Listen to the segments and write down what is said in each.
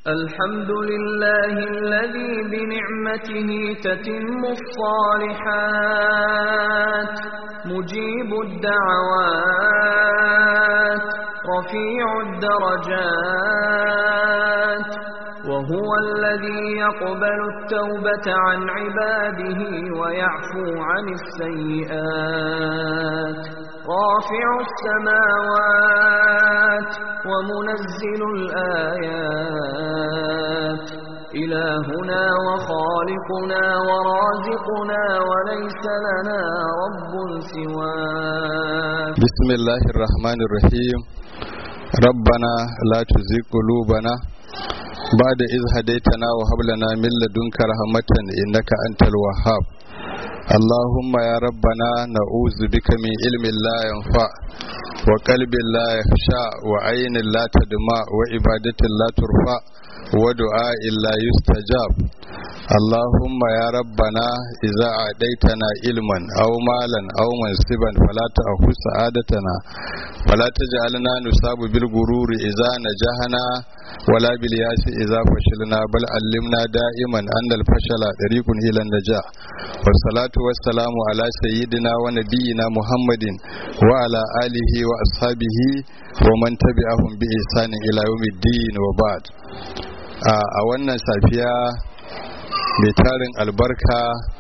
الحمد لله الذي بنعمته تتم الصالحات مجيب الدعوات رفيع الدرجات وهو الذي يقبل التوبة عن عباده ويعفو عن السيئات رافع السماوات ومنزل الآيات إلهنا وخالقنا ورازقنا وليس لنا رب سواه بسم الله الرحمن الرحيم ربنا لا تزغ قلوبنا بعد إذ هديتنا وهب لنا من لدنك رحمة إنك أنت الوهاب اللهم يا ربنا نعوذ بك من علم لا ينفع وقلب لا يخشع وعين لا تدمع وعبادة لا ترفع ودعاء لا يستجاب اللهم يا ربنا إذا أعديتنا علما أو مالا أو منصبا فلا تأخذ سعادتنا فلا تجعلنا نصاب بالغرور إذا نجحنا ولا بالياس إذا فشلنا بل علمنا دائما أن الفشل طريق إلى النجاح والصلاة والسلام على سيدنا ونبينا محمد وعلى آله وأصحابه ومن تبعهم بإحسان إلى يوم الدين وبعد a wannan safiya mai tarin albarka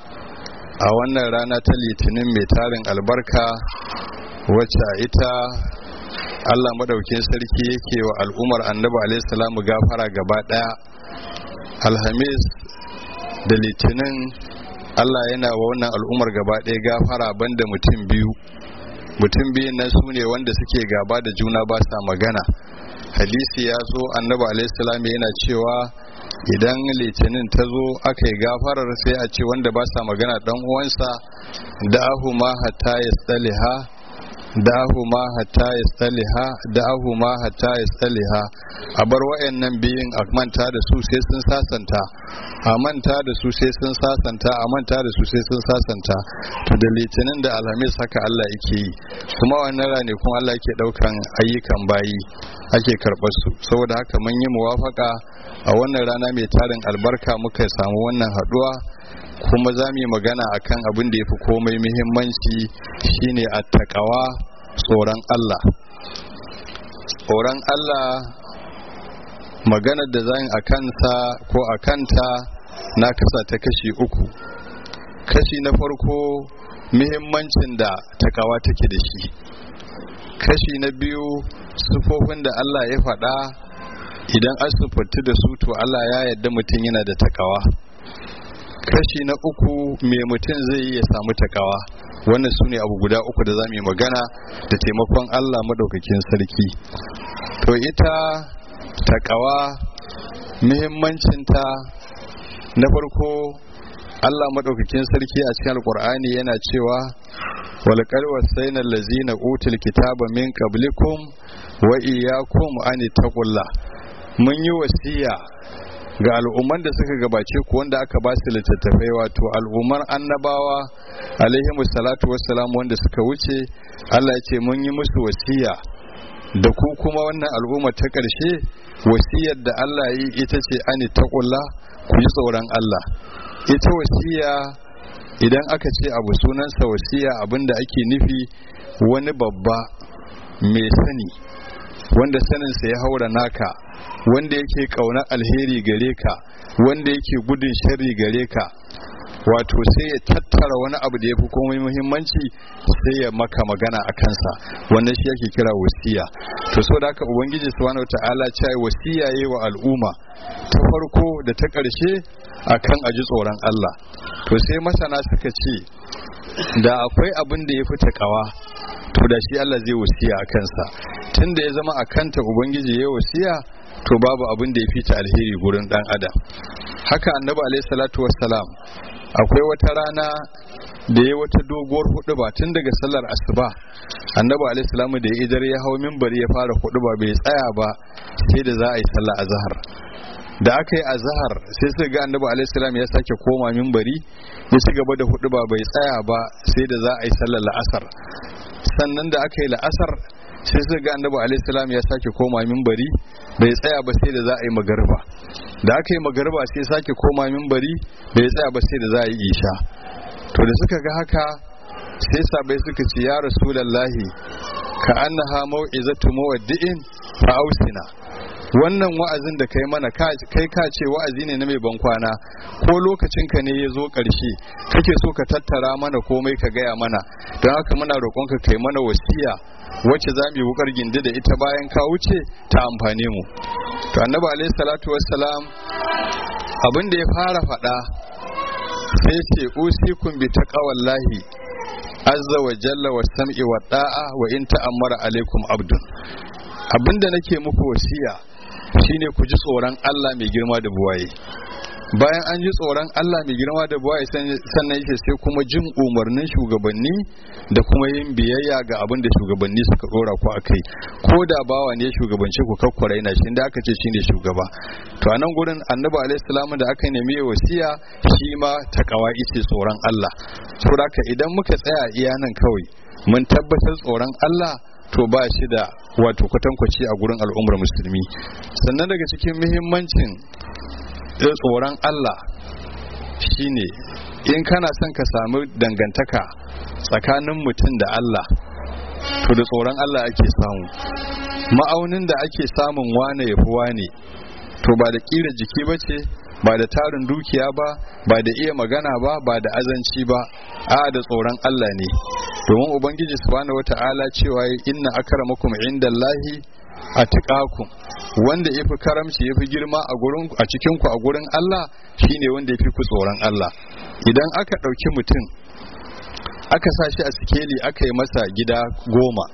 a wannan rana ta litinin mai tarin albarka wacce ita Allah madaukin sarki yake wa al'umar annabi alaihissalamu gafara gaba daya alhamis da litinin Allah yana wa wannan al'umar gaba daya gafara banda mutum biyu mutum biyun nan su ne wanda suke gaba da juna ba sa magana hadisi ya zo annabi alaihissalam yana cewa idan litinin ta zo aka yi gafarar sai a ce wanda ba sa magana dan uwansa da ahu ma hatta ya tsaliha da ahu ma hatta ya tsaliha da ahu ma hatta ya tsaliha a bar wayannan biyun a manta da su sai sun sasanta a manta da su sai sun sasanta a manta da su sai sun sasanta to da litinin da alhamis haka Allah yake yi kuma wannan rane kuma Allah yake daukan ayyukan bayi ake karɓar su saboda haka mun yi muwafaka a wannan rana mai tarin albarka muka samu wannan haɗuwa kuma za mu yi magana akan abin da ya fi komai muhimmanci shine attaqawa tsoron Allah tsoron Allah maganar da zan a kansa ko a kanta na kasa ta kashi uku kashi na farko muhimmancin da takawa take da shi kashi na biyu sufofin da Allah ya faɗa idan an sufanti da su to Allah ya yarda mutum yana da takawa kashi na uku me mutum zai yi ya samu takawa wannan su ne abu guda uku da za mu yi magana da taimakon Allah maɗaukakin sarki to ita takawa muhimmancinta na farko Allah maɗaukakin sarki a cikin alkur'ani yana cewa walƙar wasaina lazina utul kitaba min qablikum wa iyyakum an taqullah mun yi wasiya ga al'umman da suka gabace ku wanda aka ba su littattafai wato al'ummar annabawa alaihimu salatu wassalam wanda suka wuce Allah ya ce mun yi musu wasiya da ku kuma wannan al'umma ta ƙarshe wasiyar da Allah yi ita ce ani taqullah ku ji tsoron Allah ita wasiya idan aka ce abu sunansa wasiya abinda ake nufi wani babba mai sani wanda saninsa ya haura naka wanda yake kauna alheri gare ka wanda yake gudun sharri gare ka wato sai ya tattara wani abu da ya fi komai muhimmanci sai ya maka magana a kansa wannan shi yake kira wasiya to so da haka ubangiji subhanahu ta'ala ce wasiya yayi wa al'umma ta farko da ta ƙarshe akan aji tsoron Allah to sai masana suka ce da akwai abin da ya fi takawa to da shi Allah zai wasiya a kansa tunda ya zama a kanta ubangiji ya wasiya to babu abin da ya fi ta alheri gurin dan adam haka annabi alaihi salatu wassalam akwai wata rana da ya wata doguwar hudu ba tun daga sallar asuba annabi alaihi salamu da ya idar ya hau minbari ya fara hudu ba bai tsaya ba sai da za a yi sallar azhar da aka yi azhar sai suka ga annabi alaihi salam ya sake koma minbari ya ci gaba da hudu ba bai tsaya ba sai da za a yi sallar la'asar sannan da aka yi la'asar sai suka ga annabi alaihi salam ya sake koma minbari bai tsaya ba sai da za a yi magarba da aka yi magarba sai sake koma minbari bai tsaya ba sai da za a yi isha to da suka ga haka sai sabai suka ce ya rasulallahi ka annaha mau'izatu muwaddi'in fa ausina wannan wa'azin da kai mana kai ka ce wa'azi ne na mai ban kwana ko lokacin ka ne ya zo ƙarshe kake so ka tattara mana komai ka gaya mana don haka muna roƙon ka kai mana wasiya wacce za mu yi wukar gindi da ita bayan ka wuce ta amfane mu to annabi alaihi salatu wassalam abin da ya fara faɗa sai ce usikum bi taqwallahi azza wa jalla wa sam'i wa da'a wa in ta'ammara alaikum abdun abinda nake muku wasiya shine ku ji tsoron Allah mai girma da buwaye bayan an ji tsoron Allah mai girma da buwaye sannan yake sai kuma jin umarnin shugabanni da kuma yin biyayya ga abin da shugabanni suka dora ku akai ko da bawa ne shugabanci ku kakkura yana shi da aka ce shine shugaba to a nan gurin annabi alaihi salamu da aka nemi wasiya shi ma takawa ice tsoron Allah saboda idan muka tsaya iya nan kawai mun tabbatar tsoron Allah to ba shi da wato kwatankwaci a gurin al'ummar musulmi sannan daga cikin muhimmancin tsoron Allah shine in kana son ka samu dangantaka tsakanin mutum da Allah to da tsoron Allah ake samu ma'aunin da ake samun wane ya fi wane to ba da ƙira jiki ba ce ba da tarin dukiya ba ba da iya magana ba ba da azanci ba a da tsoron Allah ne domin ubangiji subhanahu wata'ala cewa inna akramakum indallahi atqakum wanda yafi karamci yafi girma a gurin a cikin ku a gurin Allah shine wanda yafi ku tsoron Allah idan aka dauki mutum aka sa shi a sikeli aka yi masa gida goma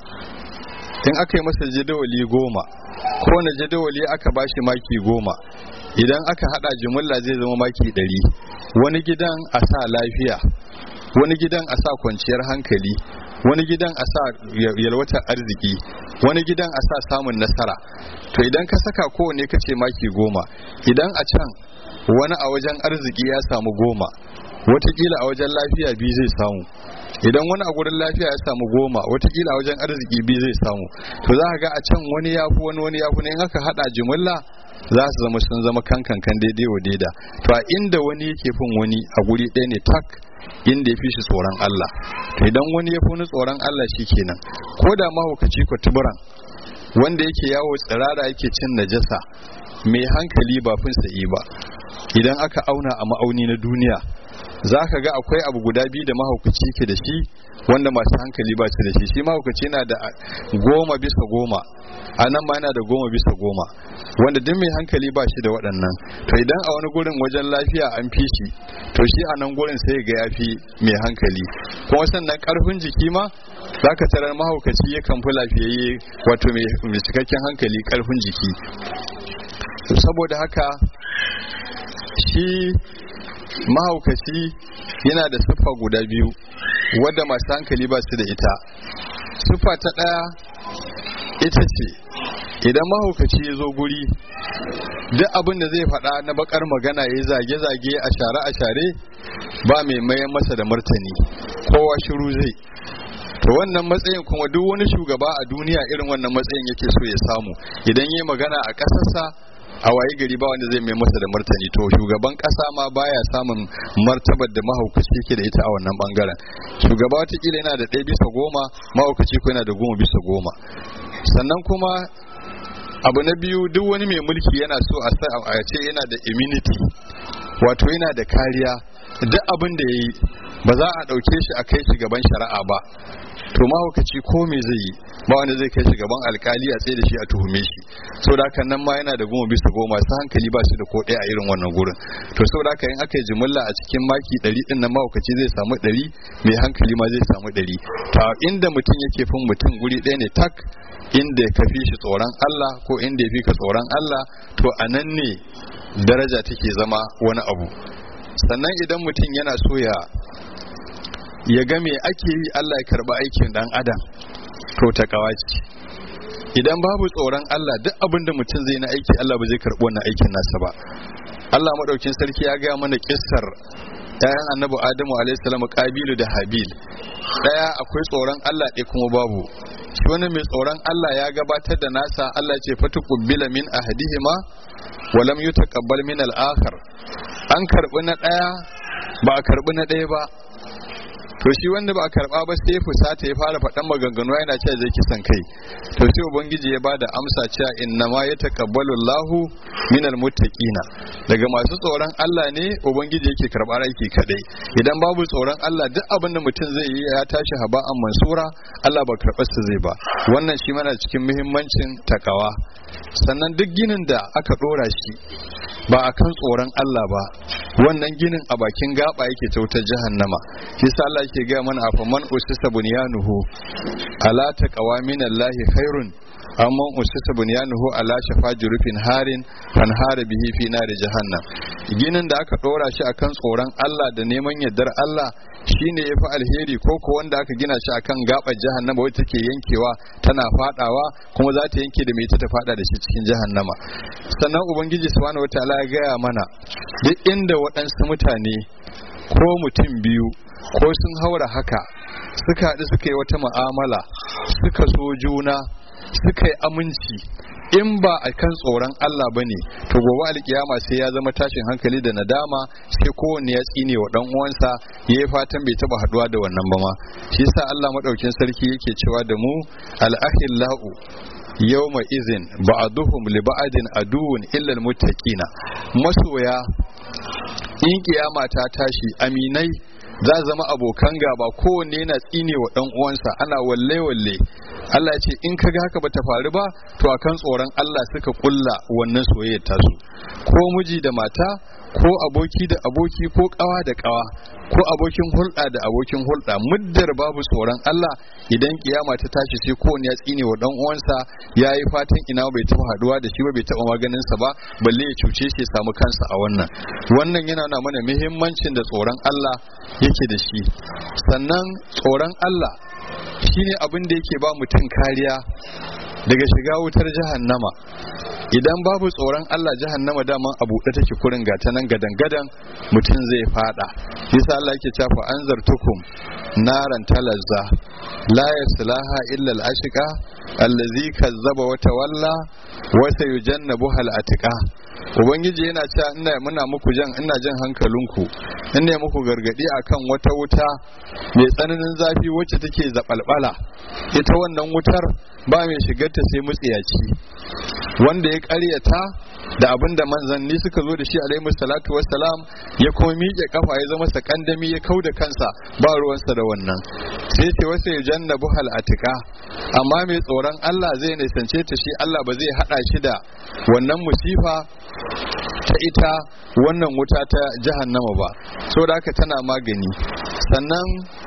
in aka yi masa jadawali goma kowane jadawali aka bashi maki goma idan aka hada jimilla zai zama maki ɗari wani gidan a sa lafiya wani gidan a sa kwanciyar hankali wani gidan a sa yalwatar arziki wani gidan a sa samun nasara to idan ka saka kowane ka ce maki goma idan a can wani a wajen arziki ya samu goma watakila a wajen lafiya biyu zai samu idan wani a gurin lafiya ya samu goma watakila a wajen arziki biyu zai samu to za ka ga a can wani ya fi wani wani ya fi in aka hada jimilla za su zama sun zama kankan kan daidai wa daida to a inda wani yake fin wani a guri ɗaya ne tak inda ya fi shi tsoron Allah to idan wani ya fi wani tsoron Allah shi kenan ko da mahaukaci ko tuburan wanda yake yawo tsirara yake cin najasa mai hankali ba fin sa'i ba idan aka auna a ma'auni na duniya za ka ga akwai abu guda biyu da mahaukaci ke da shi wanda masu hankali ba su da shi shi mahaukaci yana da goma bisa goma a nan ma yana da goma bisa goma wanda duk mai hankali ba shi da waɗannan to idan a wani gurin wajen lafiya an fi shi to shi a nan gurin sai ga ya fi mai hankali kuma sannan karfin jiki ma za ka tarar mahaukaci yakan fi lafiyayye wato mai cikakken hankali karfin jiki saboda haka shi mahaukaci yana da siffa guda biyu wadda masu hankali ba su da ita siffa ta ɗaya ita ce idan mahaukaci ya zo guri duk abin da zai faɗa na bakar magana ya zage-zage a share-a-share ba mai mayan masa da martani kowa shiru zai to wannan matsayin kuma duk wani shugaba a duniya irin wannan matsayin yake so ya samu idan yi magana a ƙasarsa a waye gari ba wanda zai mai masa da martani to shugaban kasa ma baya samun martabar da mahaukaci yake da ita a wannan bangaren shugaba watakila yana da ɗaya bisa goma mahaukaci ko yana da goma bisa goma sannan kuma abu na biyu duk wani mai mulki yana so a ce yana da immunity wato yana da kariya duk abin da ya yi ba za a ɗauke shi a kai shi gaban shari'a ba to mahaukaci ko me zai yi ba wanda zai kai shi gaban alkali a tsaye da shi a tuhume shi saboda haka nan ma yana da goma bisa goma su hankali ba shi da ko ɗaya a irin wannan gurin to saboda haka in aka yi jimilla a cikin maki ɗari ɗin nan mahaukaci zai samu ɗari mai hankali ma zai samu ɗari to inda mutum yake fin mutum guri ɗaya ne tak inda ya kafi shi tsoron Allah ko inda ya fi ka tsoron Allah to a nan ne daraja take zama wani abu sannan idan mutum yana so ya ya ga me ake yi Allah ya karba aikin dan adam to ta kawaci idan babu tsoron Allah duk abin da mutum zai na aiki Allah ba zai karbi wannan aikin nasa ba Allah madaukin sarki ya ga mana kissar ƴaƴan annabi Adamu alaihi salam Qabilu da Habil daya akwai tsoron Allah ɗaya kuma babu shi wani mai tsoron Allah ya gabatar da nasa Allah ce fatu kubbila min ahadihima wa lam yutaqabbal min al-akhar an karbi na daya ba a karbi na daya ba to shi wanda ba a karba ba sai fusata ya fara faɗan maganganu yana cewa zai kisan kai to sai ubangiji ya bada amsa cewa inna ma yataqabbalu Allahu minal muttaqina daga masu tsoron Allah ne ubangiji yake karɓar aiki kadai idan babu tsoron Allah duk abin da mutum zai yi ya tashi haba'an mansura Allah ba karɓar sa zai ba wannan shi mana cikin muhimmancin takawa sannan duk ginin da aka ɗora shi ba a kan tsoron Allah ba wannan ginin a bakin gaba yake ta wutar jahannama shi sa Allah yake gaya mana a faman usisa bunyanuhu ala taqwa min Allah khairun amma usisa bunyanuhu ala shafa jurufin harin fan hara bihi fi nari jahannam ginin da aka dora shi akan tsoron Allah da neman yardar Allah shine yafi alheri ko ko wanda aka gina shi akan gabar jahannama wacce take yankewa tana fadawa kuma za ta yanke da mai ta fada da shi cikin jahannama sannan ubangiji subhanahu wataala ya gaya mana duk inda waɗansu mutane ko mutum biyu ko sun haura haka suka haɗu suka yi wata mu'amala suka so juna suka yi aminci in ba a kan tsoron Allah ba ne to gobe alkiyama sai ya zama tashin hankali da nadama sai kowanne ya tsine wa dan uwansa ya yi fatan bai taba haduwa da wannan ba ma shi yasa Allah madaukin sarki yake cewa da mu al-ahillau yawma izin ba'duhum li ba'din aduwwun illa al-muttaqina masoya in kiyama ta tashi aminai za zama abokan gaba kowanne yana tsine wa dan uwansa ana walle walle Allah ya ce in ka ga haka bata faru ba to akan tsoron Allah suka kulla wannan soyayyar tasu ko miji da mata ko aboki da aboki ko kawa da kawa ko abokin hulɗa da abokin hulɗa muddar babu tsoron Allah idan kiyama ta tashi sai kowanne ya tsine wa dan uwansa ya yi fatan ina bai taɓa haduwa da shi ba bai taɓa maganin sa ba balle ya cuce shi ya samu kansa a wannan wannan yana nuna mana muhimmancin da tsoron Allah yake da shi sannan tsoron Allah shine abin da yake ba mutum kariya daga shiga wutar jahannama idan babu tsoron Allah jahannama daman a buɗe take kurin gata nan gadan gadan mutum zai fada yasa Allah yake cewa anzartukum naran talazza la yaslaha illa al-ashqa allazi kazzaba wa tawalla wa sayujannabuha al-atqa ubangiji yana cewa ina muna muku jan ina jan hankalinku ina muku gargadi akan wata wuta mai tsananin zafi wacce take zabalbala ita wannan wutar ba mai shigarta sai mutsiyaci wanda ya karyata da abin da manzanni suka zo da shi alaihi salatu wassalam ya kuma miƙe kafa ya zama sakandami ya kau da kansa ba ruwansa da wannan sai ce wasu ya janna buhal atika amma mai tsoron Allah zai nisance ta shi Allah ba zai hada shi da wannan musifa ta ita wannan wuta ta jahannama ba saboda haka tana magani sannan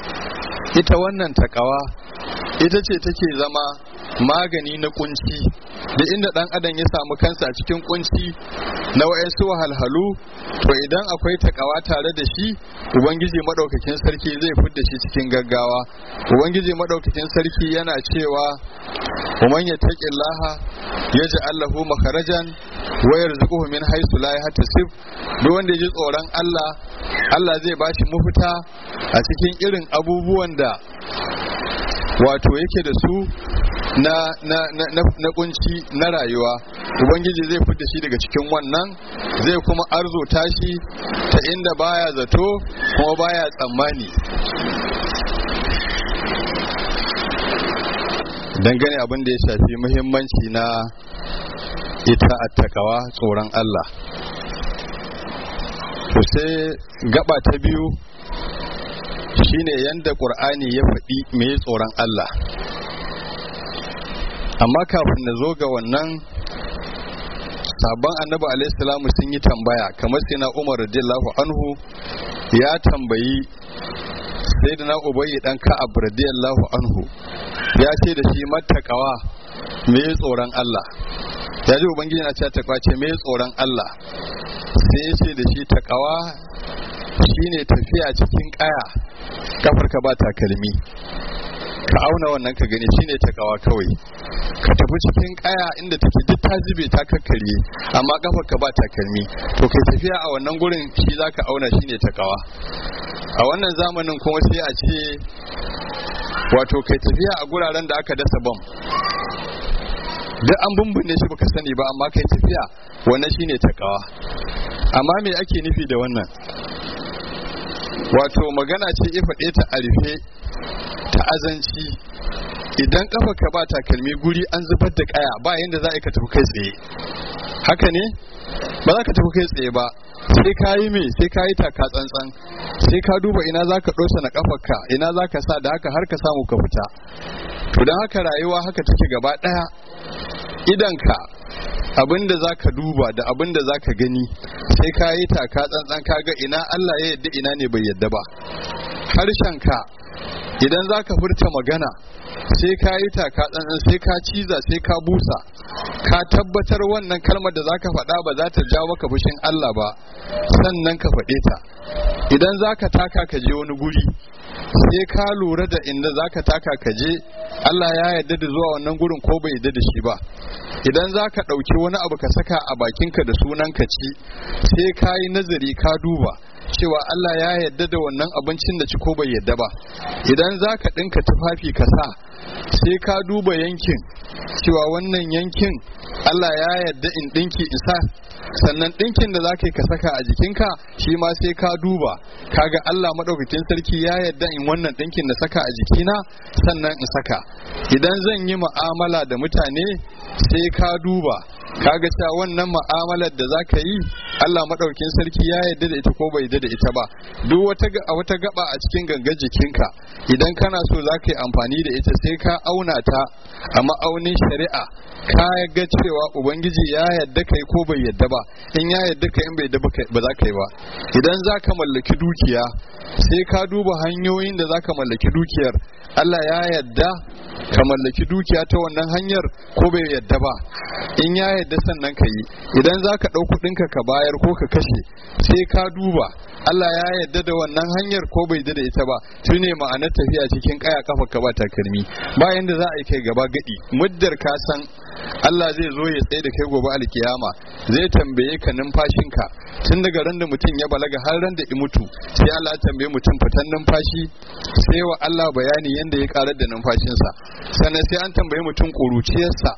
ita wannan takawa ita ce take zama magani na kunci da inda dan adam ya samu kansa a cikin kunci na wayansu wahalhalu to idan akwai takawa tare da shi ubangiji madaukakin sarki zai fidda shi cikin gaggawa ubangiji madaukakin sarki yana cewa ومن يتق الله يجعل له مخرجا ويرزقه من حيث لا يحتسب duk wanda ya ji tsoron Allah Allah zai bashi mafita a cikin irin abubuwan da wato yake da su na na na na, na kunci na rayuwa ubangiji zai fita shi daga cikin wannan zai kuma arzuta shi ta inda baya zato kuma baya tsammani dangane abin da ya shafi muhimmanci na ita attakawa tsoron Allah to sai gaba ta biyu shine yanda ƙur'ani ya faɗi mai tsoron Allah amma kafin na zo ga wannan sabon annabi alaihissalamu sun yi tambaya kamar sai na umar radiyallahu anhu ya tambayi sai da na ubayi dan ka'ab radiyallahu anhu ya ce da shi mattakawa me tsoron Allah ya ji ubangiji na ce takwa ce me tsoron Allah sai ya ce da shi takawa shine tafiya cikin kaya kafar ka ba takalmi ka auna wannan ka gani shine takawa kawai ka tafi tafi cikin kaya inda take duk ta zube ta kakkarye amma kafar ka ba takalmi to kai tafiya a wannan gurin shi zaka auna shine takawa a wannan zamanin kuma sai a ce wato kai tafiya a guraren da aka dasa bom duk an bumbune shi baka sani ba amma kai tafiya wannan shine takawa amma me ake nufi da wannan wato magana ce ya faɗe ta a rufe ta azanci idan kafa ka ba takalmi guri an zubar da kaya ba yanda za a ka tafi kai tsaye haka ne ba za ka tafi kai tsaye ba sai ka yi me sai ka yi taka tsantsan sai ka duba ina za ka ɗosa na kafarka ina za ka sa da haka har ka samu ka fita to don haka rayuwa haka take gaba ɗaya idanka abin da za ka duba da abin da za ka gani sai ka yi taka tsantsan ka ga ina Allah ya yadda ina ne bai yadda ba harshenka idan za ka furta magana sai ka yi taka tsantsan sai ka ciza sai ka busa ka tabbatar wannan kalmar da za ka faɗa ba za ta jawo maka fushin Allah ba sannan ka faɗe ta idan za ka taka ka je wani guri sai ka lura da inda za ka taka ka je Allah ya yarda da zuwa wannan gurin ko bai yarda da shi ba idan za ka ɗauki wani abu ka saka a bakinka da sunan ka ci sai ka yi nazari ka duba cewa Allah ya yarda da wannan abincin da ci ko bai yarda ba idan za ka ɗinka tufafi ka sa sai ka duba yankin cewa wannan yankin Allah ya yarda in ɗinki in sa sannan ɗinkin da za ka yi ka saka a jikinka shi ma sai ka duba kaga Allah maɗaukakin sarki ya yarda in wannan ɗinkin na saka a jikina sannan in saka idan zan yi mu'amala da mutane sai ka duba kaga cewa wannan mu'amalar da za ka yi Allah maɗaukin sarki ya yarda da ita ko bai yarda da ita ba duk wata wata gaba a cikin gangar jikinka idan kana so za ka yi amfani da ita sai ka auna ta a ma'aunin shari'a ka ga cewa ubangiji ya yarda kai ko bai yarda ba in ya yarda kai in bai yarda ba za ka yi ba idan za ka mallaki dukiya sai ka duba hanyoyin da za ka mallaki dukiyar Allah ya yarda ka mallaki dukiya ta wannan hanyar ko bai yarda ba in ya yarda sannan ka yi idan za ka ɗau kuɗinka ka bayar ko ka kashe sai ka duba Allah ya yarda da wannan hanyar ko bai yarda da ita ba shi ne ma'anar tafiya cikin kaya kafa ka ba takalmi bayan da za a yi kai gaba gadi muddar ka san Allah zai zo ya tsaye da kai gobe alkiyama zai tambaye ka numfashinka tun daga ran da mutum ya balaga har ran da i mutu sai Allah ya tambaye mutum fitan numfashi sai wa Allah bayani yanda ya karar da numfashinsa sannan sai an tambaye mutum ƙuruciyarsa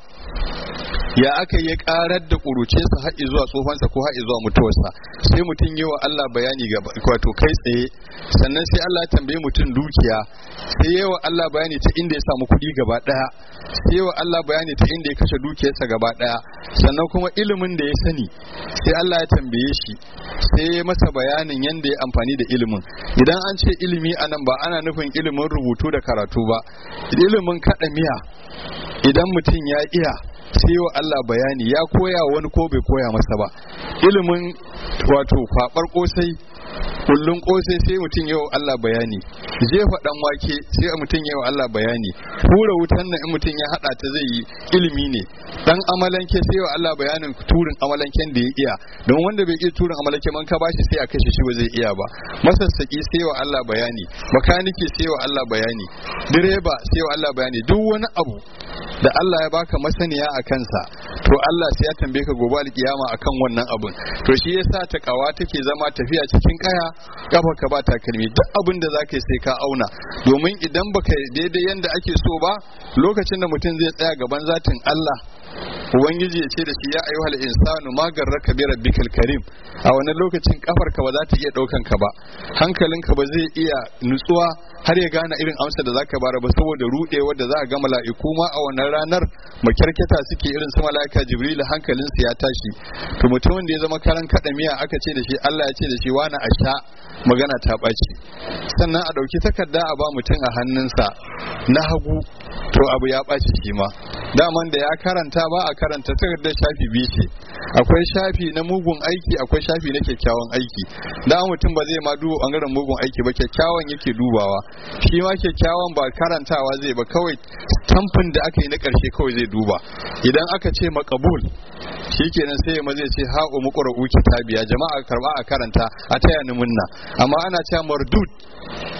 ya aka yi karar da ƙuruciyarsa har zuwa tsofansa ko har zuwa mutuwarsa sai mutum yi wa Allah bayani ga wato kai tsaye sannan sai Allah ya tambaye mutum dukiya sai yi wa Allah bayani ta inda ya samu kuɗi gaba ɗaya sai wa Allah bayani ta inda ya kashe dukiyarsa gaba ɗaya sannan kuma ilimin da ya sani sai Allah ya tambaye shi sai ya masa bayanin yadda ya amfani da ilimin idan an ce ilimi anan ba ana nufin ilimin rubutu da karatu ba ilimin kaɗa miya idan mutum ya iya sai wa Allah bayani ya koya wani ko bai koya masa ba ilimin wato kwabar kosai kullun kosai sai mutum yau Allah bayani jefa dan wake sai mutum yau Allah bayani hura wutan nan in mutum ya hada ta zai yi ilimi ne dan amalanke sai wa Allah bayanin turin amalanken da ya iya don wanda bai iya turin amalanke man ka bashi sai a kashe shi ba zai iya ba masassaki sai wa Allah bayani makaniki sai wa Allah bayani direba sai wa Allah bayani duk wani abu da Allah ya baka masaniya a kansa to Allah sai ya tambaye ka gobe alkiyama akan wannan abun to shi yasa ta kawa take zama tafiya cikin kaya kafa ka ba takalmi duk abin da zaka yi sai ka auna domin idan baka daidai yanda ake so ba lokacin da mutum zai tsaya gaban zatin Allah ubangiji ya ce da shi ya ayyuhal insanu ma garraka bi rabbikal karim a wannan lokacin kafar ka ba za ta iya daukan ka ba hankalinka ba zai iya nutsuwa har ya gane irin amsa da zaka bara ba saboda rudewa da za a ga mala'iku ma a wannan ranar makyarketa suke irin su mala'ika jibril hankalinsa ya tashi to mutumin da ya zama karan kada miya aka ce da shi Allah ya ce da shi wani a sha magana ta ɓaci sannan a ɗauki takarda a ba mutum a hannunsa na hagu to abu ya ɓaci shi ma daman da ya karanta ba a karanta takardar shafi biyu ce akwai shafi na mugun aiki akwai shafi na kyakkyawan aiki da mutum ba zai ma duba bangaren mugun aiki ba kyakkyawan yake dubawa shi ma kyakkyawan ba karantawa zai ba kawai tamfin da aka yi na ƙarshe kawai zai duba idan aka ce makabul shikenan sai ma zai ce ha'u muqra'u kitabiya jama'a karba a karanta a taya ni munna amma ana cewa mardud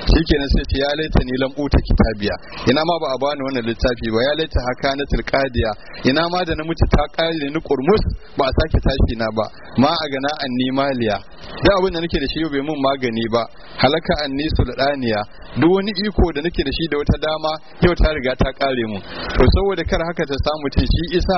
shikenan sai ce ya laita ni lam uta kitabiya ina ma ba a bani wannan littafi ba ya laita haka na tilqadiya ina ma da na mutu ta kare ni kurmus ba a sake tashi na ba ma a gana anni maliya da abin da nake da shi bai mun magani ba halaka anni sulɗaniya duk wani iko da nake da shi da wata dama yau ta riga ta kare mu to saboda kar haka ta samu ce shi isa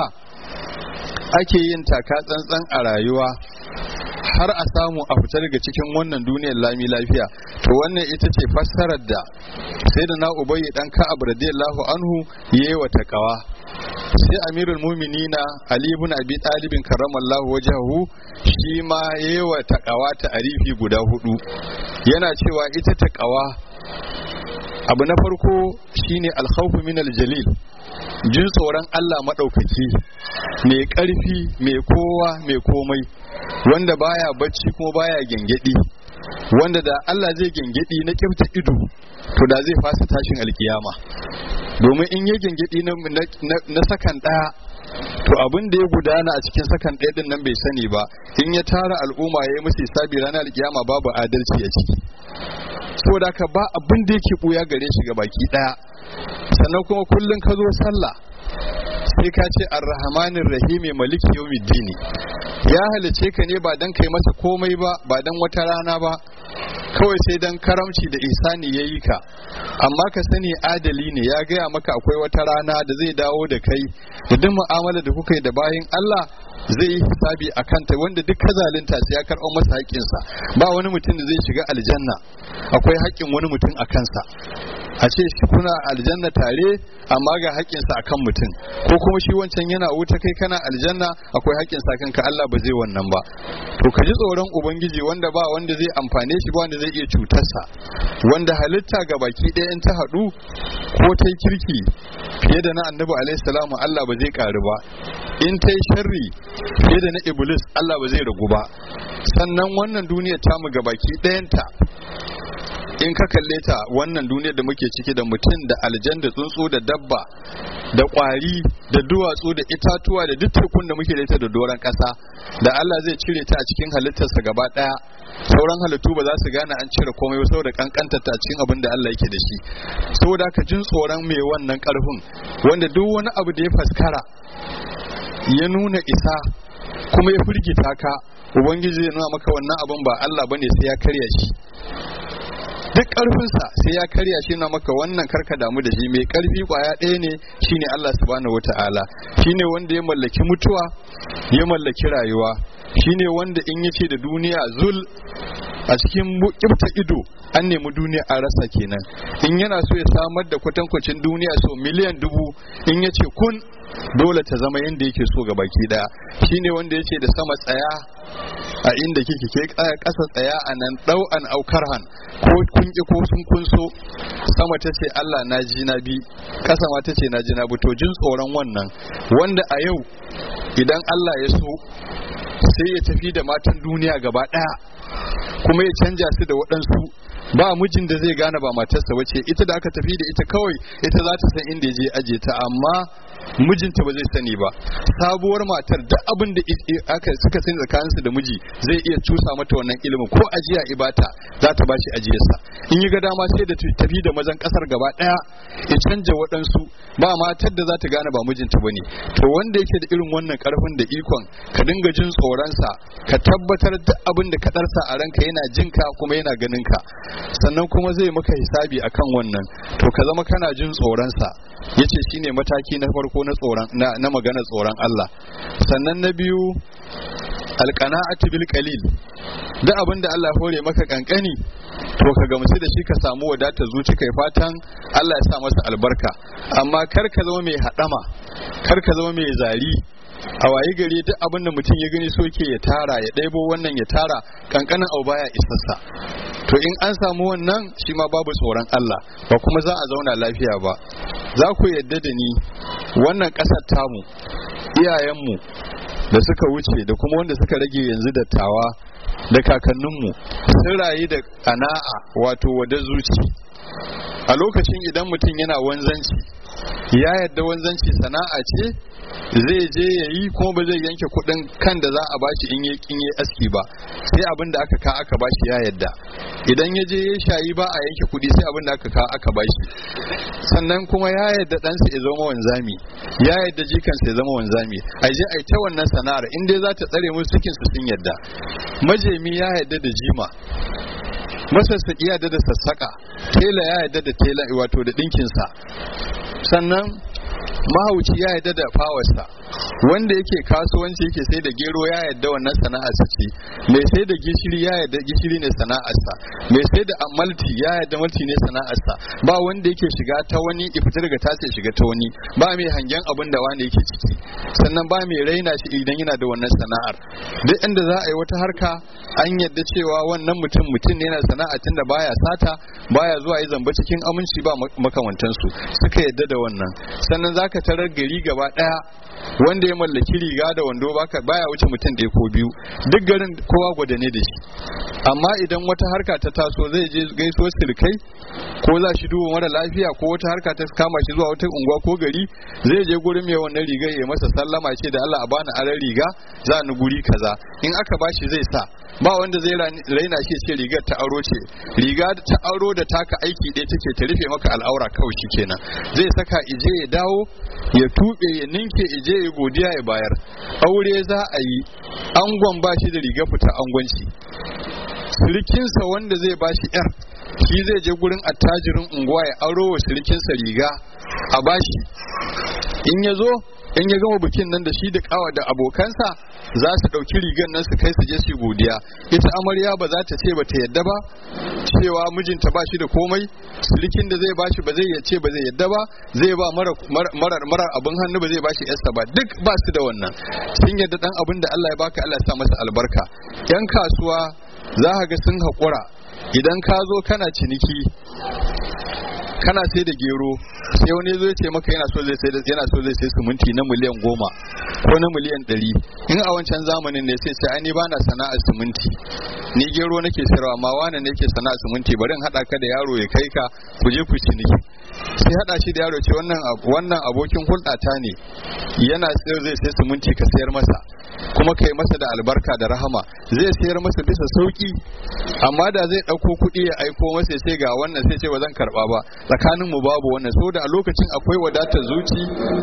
ake yin taka tsantsan a rayuwa har a samu a fita daga cikin wannan duniyar lami lafiya to wannan ita ce fassarar da sai da na ubayi dan ka'ab radiyallahu anhu yayi wa takawa sai amirul muminina ali ibn abi talibin karramallahu wajhahu shi ma yayi wa takawa ta arifi guda hudu yana cewa ita takawa abu na farko shine alkhawfu min aljalil jin tsoron Allah maɗaukaki mai ƙarfi mai kowa mai komai wanda baya bacci kuma baya gengedi wanda da Allah zai gengedi na kyauta ido to da zai fasa tashin alkiyama domin in ya gengedi na sakan ɗaya to abin da ya gudana a cikin sakan ɗaya din nan bai sani ba in ya tara al'umma ya yi musu hisabi ranar alkiyama babu adalci a ciki saboda haka ba abin da yake buya gare shi ga baki ɗaya sannan kuma kullum ka zo sallah sai ka ce arrahmanir rahimi maliki yawmiddini ya halice ka ne ba dan kai masa komai ba ba dan wata rana ba kawai sai dan karamci da isani ya yi ka amma ka sani adali ne ya gaya maka akwai wata rana da zai dawo da kai da duk mu'amala da kuka yi da bayin Allah zai yi hisabi a kanta wanda duk ka zalunta sai ya karɓo masa haƙƙinsa ba wani mutum da zai shiga aljanna akwai haƙƙin wani mutum a kansa a ce shi kuna aljanna tare amma ga haƙƙinsa a kan mutum ko kuma shi wancan yana wuta kai kana aljanna akwai haƙƙinsa kanka Allah ba zai wannan ba to ka ji tsoron ubangiji wanda ba wanda zai amfane shi ba wanda zai iya cutarsa wanda halitta ga baki ɗaya in ta haɗu ko ta kirki fiye da na annabi alaihi salamu Allah ba zai ƙaru ba in ta yi sharri fiye da na iblis Allah ba zai ragu ba sannan wannan duniyar tamu ga baki ɗayanta in ka kalle ta wannan duniyar da muke ciki da mutum da aljan da tsuntsu da dabba da kwari da duwatsu da itatuwa da duk tekun da muke da ita da doron ƙasa da Allah zai cire ta a cikin halittarsa gaba ɗaya sauran halittu ba za su gane an cire komai ba saboda kankantar ta cikin abin da Allah yake da shi saboda ka jin tsoron mai wannan karfin wanda duk wani abu da ya faskara ya nuna isa kuma ya firgita ka ubangiji zai nuna maka wannan abin ba Allah bane sai ya karya shi duk ƙarfinsa sai ya karya shi na maka wannan karka damu da shi mai ƙarfi kwaya ɗaya ne shine Allah subhanahu wata'ala shine wanda ya mallaki mutuwa ya mallaki rayuwa shine wanda in yace da duniya zul a cikin kibta ido an nemi duniya a rasa kenan in yana so ya samar da kwatankwacin duniya so miliyan dubu in yace kun dole ta zama yadda yake so ga baki daya shine wanda yace da sama tsaya a inda kike ke kasa tsaya a nan dau an aukarhan ko kun ki ko sun kun so sama ta ce Allah na ji na bi kasa ma ta ce na ji na bi to jin tsoron wannan wanda a yau idan Allah ya so sai ya tafi da matan duniya gaba daya kuma ya canja su da waɗansu ba mijin da zai gane ba matarsa bace ita da aka tafi da ita kawai ita za ta san inda ya je aje ta amma mijinta ba zai sani ba sabuwar matar duk abin da aka suka sani tsakaninsu da miji zai iya cusa mata wannan ilimin ko ajiya ibata za ta bashi ajiyarsa in yi ga dama sai da tafi da mazan kasar gaba daya ya canja waɗansu ba matar da za ta gane ba mijinta bane to wanda yake da irin wannan karfin da ikon ka dinga jin tsoronsa ka tabbatar duk abin da ka darsa a ranka yana jinka kuma yana ganin ka sannan kuma zai maka hisabi akan wannan to ka zama kana jin tsoronsa yace shine mataki na farko na tsoron na magana tsoron Allah sannan na biyu alqana'atu bil qalil da abin da Allah hore maka kankani to ka gamsu da shi ka samu wadata zuci kai fatan Allah ya sa masa albarka amma kar ka zama mai hadama kar ka zama mai zari a waye gari duk abin da mutum ya gani soke ya tara ya ɗaibo wannan ya tara kankanin abu baya isassa to in an samu wannan shi ma babu tsoron Allah ba kuma za a zauna lafiya ba za ku yadda da ni wannan ƙasar tamu iyayenmu da suka wuce da kuma wanda suka rage yanzu dattawa da kakanninmu sun rayu da ƙana'a wato wada zuci a lokacin idan mutum yana wanzanci ya yadda wanzanci sana'a ce zai je ya yi kuma ba zai yanke kuɗin kan da za a bashi in yi aski ba sai abin da aka ka aka bashi ya yadda idan ya je ya shayi ba a yanke kuɗi sai abin da aka ka aka bashi sannan kuma ya yadda ɗansa ya zama wanzami ya yadda jikansa ya zama wanzami a je a ta wannan sana'ar in dai za ta tsare musu cikin su sun yadda majemi ya yadda da jima masassaƙi ya yadda da sassaƙa tela ya yadda da tela wato da ɗinkinsa sannan mahauci ya yadda da fawarsa wanda yake kasuwanci yake sai da gero ya yadda wannan sana'arsa ce mai sai da gishiri ya yadda gishiri ne sana'arsa mai sai da malti ya yadda malti ne sana'arsa ba wanda yake shiga ta wani ifita daga ta sai shiga ta wani ba mai hangen abin da wani yake ciki sannan ba mai raina shi idan yana da wannan sana'ar duk inda za a yi wata harka an yadda cewa wannan mutum mutum ne yana sana'a tunda baya sata baya zuwa yi zamba cikin aminci ba makamantansu suka yadda da wannan sannan zaka tarar gari gaba daya wanda ya mallaki riga da wando baka baya wuce mutum ɗaya ko biyu duk garin kowa gwada ne da shi amma idan wata harka ta taso zai je gaiso sirkai ko za shi duba mara lafiya ko wata harka ta kama shi zuwa wata unguwa ko gari zai je gurin mai wannan rigar ya masa sallama ce da Allah a bani aran riga za ni guri kaza in aka bashi zai sa ba wanda zai raina shi ce rigar ta aro ce riga ta aro da taka aiki ɗaya take ta rufe maka al'aura kawai shi kenan zai saka ije ya dawo ya tuɓe ya ninke ije ya godiya ya bayar aure za a yi angon ba shi da riga fita angonci sirikinsa wanda zai ba shi yar shi zai je gurin attajirin unguwa ya aro wa sirikinsa riga a bashi in ya zo in ya gama bikin nan da shi da kawa da abokansa za su ɗauki rigar nan su kai su je su godiya ita amarya ba za ta ce ba ta yadda ba cewa mijinta ba shi da komai silikin da zai ba shi ba zai ce ba zai yadda ba zai ba marar marar abin hannu ba zai ba shi yarsa ba duk ba su da wannan sun yadda dan abin da Allah ya baka Allah ya sa masa albarka yan kasuwa za ka ga sun haƙura idan ka zo kana ciniki kana sai da gero sai wani zo ya ce maka yana so zai sai yana so zai sai siminti na miliyan goma ko na miliyan ɗari in a wancan zamanin ne sai sai ani bana sana'ar siminti ni gero nake sayarwa amma wani ne yake sana'ar siminti bari in haɗa ka da yaro ya kai ka ku je ku ciniki sai haɗa shi da yaro ce wannan wannan abokin hulɗata ne yana sayar zai sai siminti ka sayar masa kuma kai masa da albarka da rahama zai sayar masa bisa sauki amma da zai ɗauko kuɗi ya aiko masa sai ga wannan sai ce ba zan karɓa ba tsakanin mu babu wannan so da a lokacin akwai wadatar zuci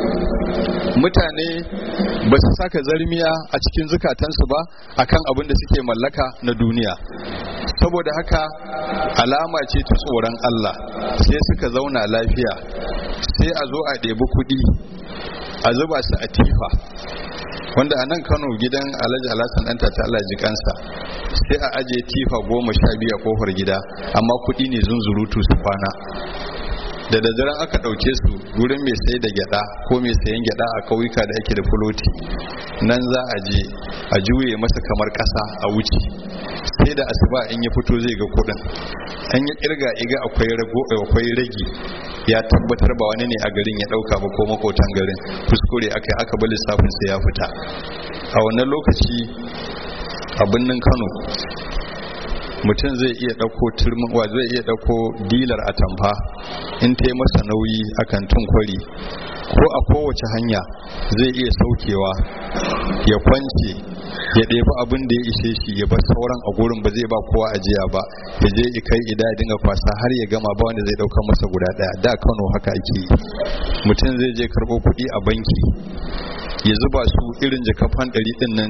mutane ba su saka zarmiya a cikin zukatansu ba akan abin da suke mallaka na duniya saboda haka alama ce ta tsoron Allah sai suka zauna lafiya sai a zo a ɗebi kuɗi a zuba su a tifa wanda a nan kano gidan alhaji alhassan ɗanta ta Allah ji kansa sai a aje tifa goma sha biyu a kofar gida amma kuɗi ne zunzurutu su kwana da daddaren aka ɗauke su wurin mai sai da gyada ko mai sayan gyada a kauyuka da ake da fuloti nan za a je a juye masa kamar ƙasa a wuce sai da asuba in ya fito zai ga kuɗin an yi kirga iga akwai rago akwai ragi ya tabbatar ba wani ne a garin ya ɗauka ba ko makotan garin kuskure aka aka bi lissafin sai ya fita a wannan lokaci a birnin kano mutum zai iya ɗauko turmin wa zai iya ɗauko dilar atamfa in ta yi masa nauyi a kantin kwari ko a kowace hanya zai iya saukewa ya kwance ya ɗebi abin da ya ishe shi ya bar sauran a gurin ba zai ba kowa ajiya ba ya je ya kai ida ya dinga kwasa har ya gama ba wanda zai ɗauka masa guda ɗaya da kano haka ake yi mutum zai je karɓo kuɗi a banki ya zuba su irin jakafan ɗari ɗin nan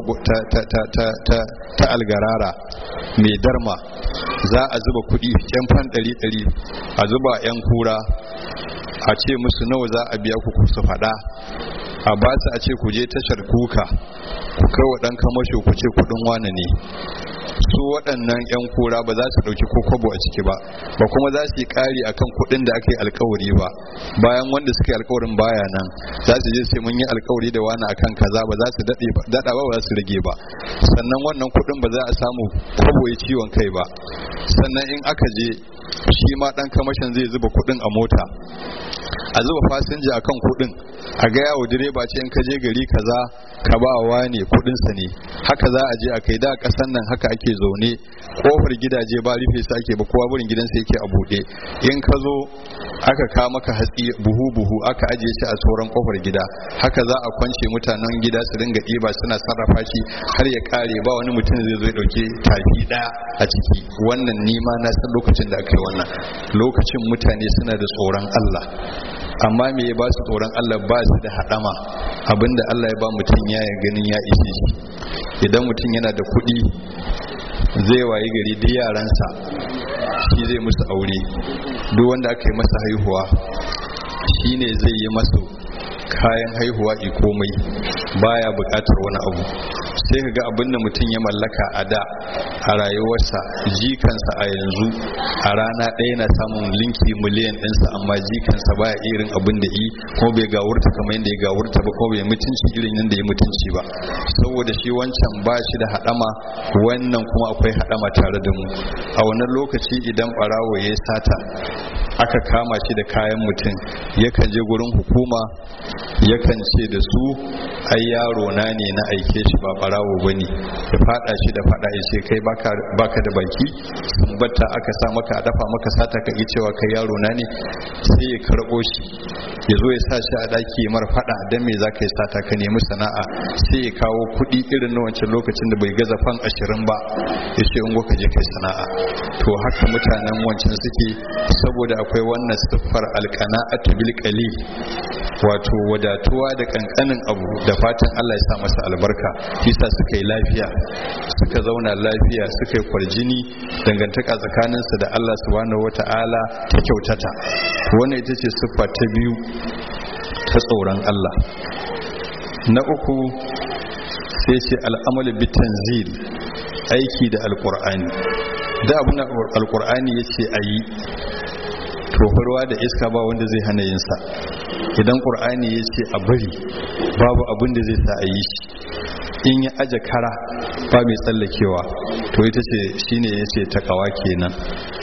ta algarara mai darma za a zuba kuɗi yan fan ɗari ɗari a zuba yan kura a ce musu nawa za a biya ku su faɗa a ba su a ce ku je tashar kuka ku kai wa ɗan kamasho ku ce kuɗin wane ne su waɗannan 'yan kura ba za su ɗauki ko kwabo a ciki ba ba kuma za su yi ƙari akan kuɗin da aka yi alkawari ba bayan wanda suka yi alkawarin baya nan za su je sai mun yi alkawari da wani akan kaza ba za su daɗa ba ba za su rage ba sannan wannan kuɗin ba za a samu kwabo ya ciwon kai ba sannan in aka je shi ma ɗan kamashin zai zuba kuɗin a mota a zuba fasinja akan kuɗin a ga yawo direba ce in ka je gari kaza ka ba wa ne kudinsa ne haka za a je a kai da kasan nan haka ake zaune kofar gidaje ba rufe su ake ba kowa burin gidansa yake a buɗe in ka zo aka ka maka hatsi buhu buhu aka ajiye shi a sauran kofar gida haka za a kwance mutanen gida su dinga ɗiba suna sarrafa shi har ya kare ba wani mutum zai zo ya ɗauke tafi ɗaya a ciki wannan nima na san lokacin da aka yi wannan lokacin mutane suna da tsoron Allah amma me ya ba su tsoron Allah ba su da haɗama abinda Allah ya ba mutum ya ganin ya ishe shi idan mutum yana da kuɗi zai wayi gari duk yaransa shi zai musu aure duk wanda aka yi masa haihuwa shi ne zai yi masu kayan haihuwa i komai baya buƙatar wani abu sai ka ga abin da mutum ya mallaka a da a rayuwarsa jikansa a yanzu a rana ɗaya na samun linki miliyan ɗinsa amma jikansa baya irin abin da yi ko bai gawurta kamar yadda ya gawurta ba ko bai mutunci irin yadda ya mutunci ba saboda shi wancan ba shi da haɗama wannan kuma akwai haɗama tare da mu a wannan lokaci idan ɓarawo ya sata aka kama shi da kayan mutum yakan je gurin hukuma yakan ce da su ai yaro na ne na aike shi ba barawo ba ne ya fada shi da fada ya ce kai baka da baki batta aka sa maka a dafa maka sata ka yi cewa kai yaro na ne sai ya karɓo shi ya zo ya sa shi a ɗaki mar fada dan me za ka yi sata ka nemi sana'a sai ya kawo kuɗi irin na wancan lokacin da bai gaza fan ashirin ba ya ce in ka je kai sana'a to haka mutanen wancan suke saboda akwai wannan siffar alqana'atu bil qalil wato wadatuwa da kankanin abu da fatan Allah ya sa masa albarka isa suka yi lafiya suka zauna lafiya suka yi kwarjini dangantaka tsakaninsu da Allah subhanahu wata'ala ta kyautata wannan ita ce siffa ta biyu ta tsoron Allah na uku sai ce al'amalu bitanzil aiki da alkur'ani da abin alkur'ani ya ce a yi tofarwa da iska ba wanda zai hana yinsa idan ƙur'ani ya ce a bari babu abin da zai sa a yi shi in ya aje kara ba mai tsallakewa to ita ce shine ya ce takawa kenan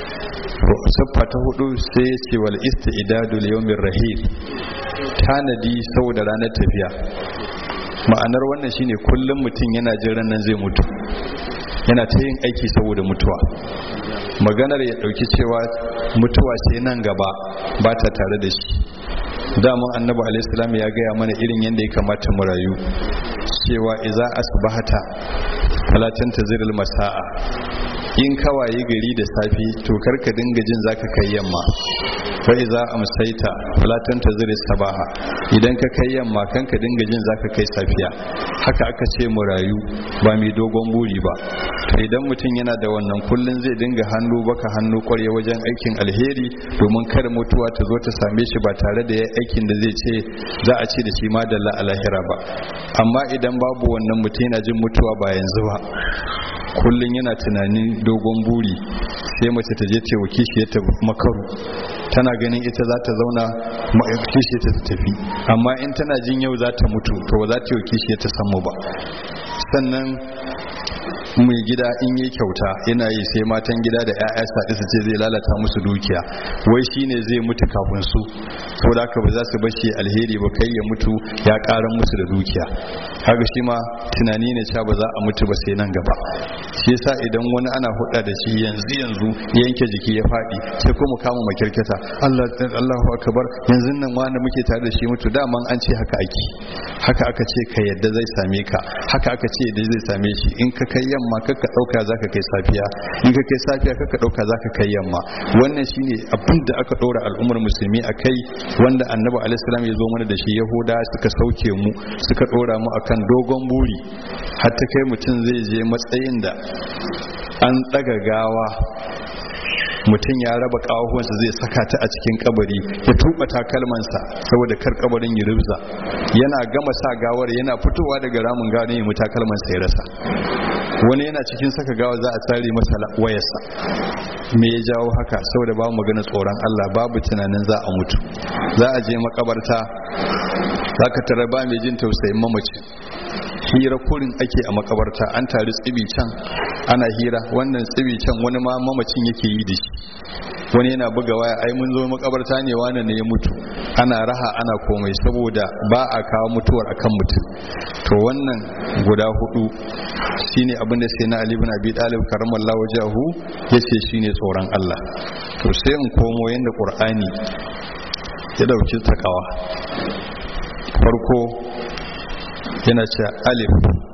siffa ta hudu sai ya ce wal istidadu liyawmir rahil tanadi saboda ranar tafiya ma'anar wannan shine kullum mutum yana jin nan zai mutu yana ta yin aiki saboda mutuwa maganar ya dauki cewa mutuwa ce nan gaba ba ta tare da shi daman annabi alaihissalam ya gaya mana irin yadda ya kamata mu rayu cewa iza asbahata talatin taziril masa'a in kawaye gari da safi to karka dinga jin zaka kai yamma fa iza amsaita falatan tazir sabaha idan ka kai yamma kan ka dinga jin zaka kai safiya haka aka ce mu rayu ba mai dogon buri ba to idan mutum yana da wannan kullun zai dinga hannu baka hannu kwarya wajen aikin alheri domin kada mutuwa ta zo ta same shi ba tare da yayi aikin da zai ce za a ce da shi ma da lahira ba amma idan babu wannan mutum yana jin mutuwa ba yanzu ba kullum yana tunanin dogon buri sai mace ta je cewa kishi ta makaru tana ganin ita za ta zauna kishi ta tafi amma in tana jin yau za ta mutu to ba za ta yi kishi ta samu ba sannan mai gida in yi kyauta yana yi sai matan gida da 'ya'ya saɗi su ce zai lalata musu dukiya wai shine zai mutu kafin su ko da haka ba za su bashi alheri ba kai ya mutu ya ƙaran musu da dukiya haka shi ma tunani ne cewa ba za a mutu ba sai nan gaba shi yasa idan wani ana hudda da shi yanzu yanzu yanke jiki ya faɗi sai kuma kama makirkita Allah Allahu akbar yanzu nan wani muke tare da shi mutu daman an ce haka ake haka aka ce ka yadda zai same ka haka aka ce yadda zai same shi in ka kai yamma kakka dauka zaka kai safiya in ka kai safiya kakka dauka zaka kai yamma wannan shine abin da aka dora al'ummar musulmi akai wanda annabi alaihi salam ya zo mana da shi yahuda suka sauke mu suka dora mu akan dogon buri har ta kai mutum zai je matsayin da an daga gawa mutum ya raba kawahuwansa zai saka ta a cikin kabari ya tuba takalmansa saboda kar kabarin ya rubza yana gama sa gawar yana fitowa daga ramin gawar ya mu takalmansa ya rasa wani yana cikin saka gawa za a tsare masa wayarsa me ya jawo haka saboda babu magana tsoron Allah babu tunanin za a mutu za a je makabarta za ka tara ba mai jin tausayin mamacin hira kurin ake a makabarta an tari tsibi can ana hira wannan tsibi can wani ma mamacin yake yi da shi wani yana buga waya ai mun zo makabarta ne wani ne ya mutu ana raha ana komai saboda ba a kawo mutuwar akan mutum to wannan guda hudu shine abin da sai na Ali ibn Abi Talib karamallahu wajahu yace shine tsoron Allah to sai in komo yanda Qur'ani ya dauki takawa farko yana ce alif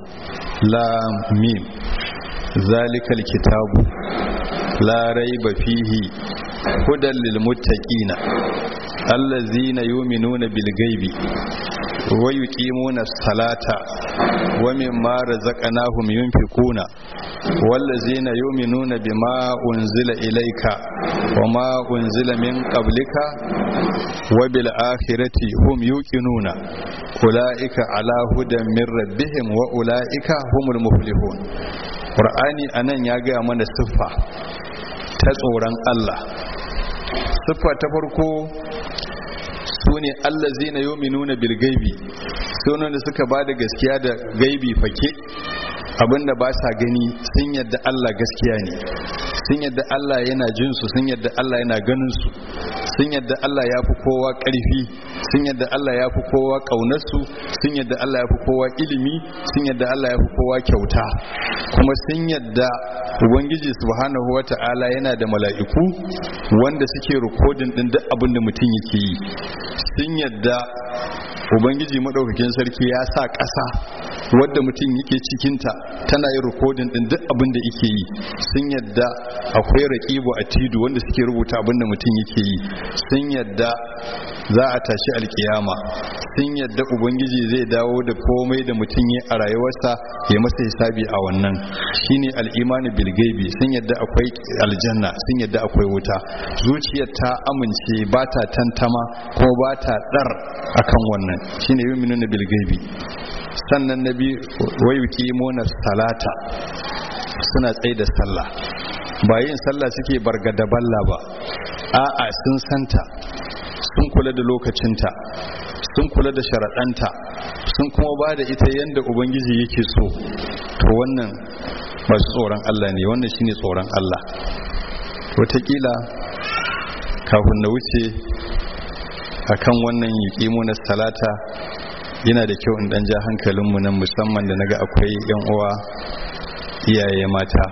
lam mim zalikal kitabu la raiba fihi hudan lil muttaqina allazina yu'minuna bil ghaibi wa yuqimuna salata wa mimma razaqnahum yunfikuna wallazina yu'minuna bima unzila ilayka wa ma unzila min qablika wa bil akhirati hum yuqinuna ulaika ala hudan min rabbihim wa ulaika humul muflihun qur'ani anan ya ga mana siffa ta tsoron Allah siffa ta farko su ne allazina yu'minuna bil gaibi sunan da suka ba da gaskiya da gaibi fake abinda ba sa gani sun yadda Allah gaskiya ne sun yadda Allah yana jin su sun yadda Allah yana ganin su sun yadda Allah ya fi kowa ƙarfi sun yadda Allah ya fi kowa ƙaunarsu sun yadda Allah ya fi kowa ilimi sun yadda Allah ya fi kowa kyauta kuma sun yadda ubangiji subhanahu wata'ala yana da mala'iku wanda suke rikodin din duk abin da mutum yake yi sun yadda ubangiji madaukakin sarki ya sa ƙasa wadda mutum yake cikinta tana yin rikodin din duk abin da yake yi sun yadda akwai raƙibu a tidu wanda suke rubuta abin da mutum yake yi sun yadda za a tashi alkiyama sun yadda ubangiji zai dawo da komai da mutum ya a rayuwarsa ya masa hisabi a wannan shine al'imani bilgaibi sun yadda akwai aljanna sun yadda akwai wuta zuciyar ta amince ba ta tantama ko ba ta dar akan wannan shine yuminuna bilgaibi sannan na biyu wayuki mona salata suna tsaye da sallah ba yin sallah suke bargada balla ba a'a sun santa sun kula da lokacinta sun kula da sharaɗanta sun kuma ba da ita yadda ubangiji yake so to wannan masu tsoron Allah ne wannan shine tsoron Allah wataƙila kafin na wuce akan wannan yuƙimu na salata yana da kyau in dan ja hankalinmu nan musamman da naga akwai yan uwa iyaye mata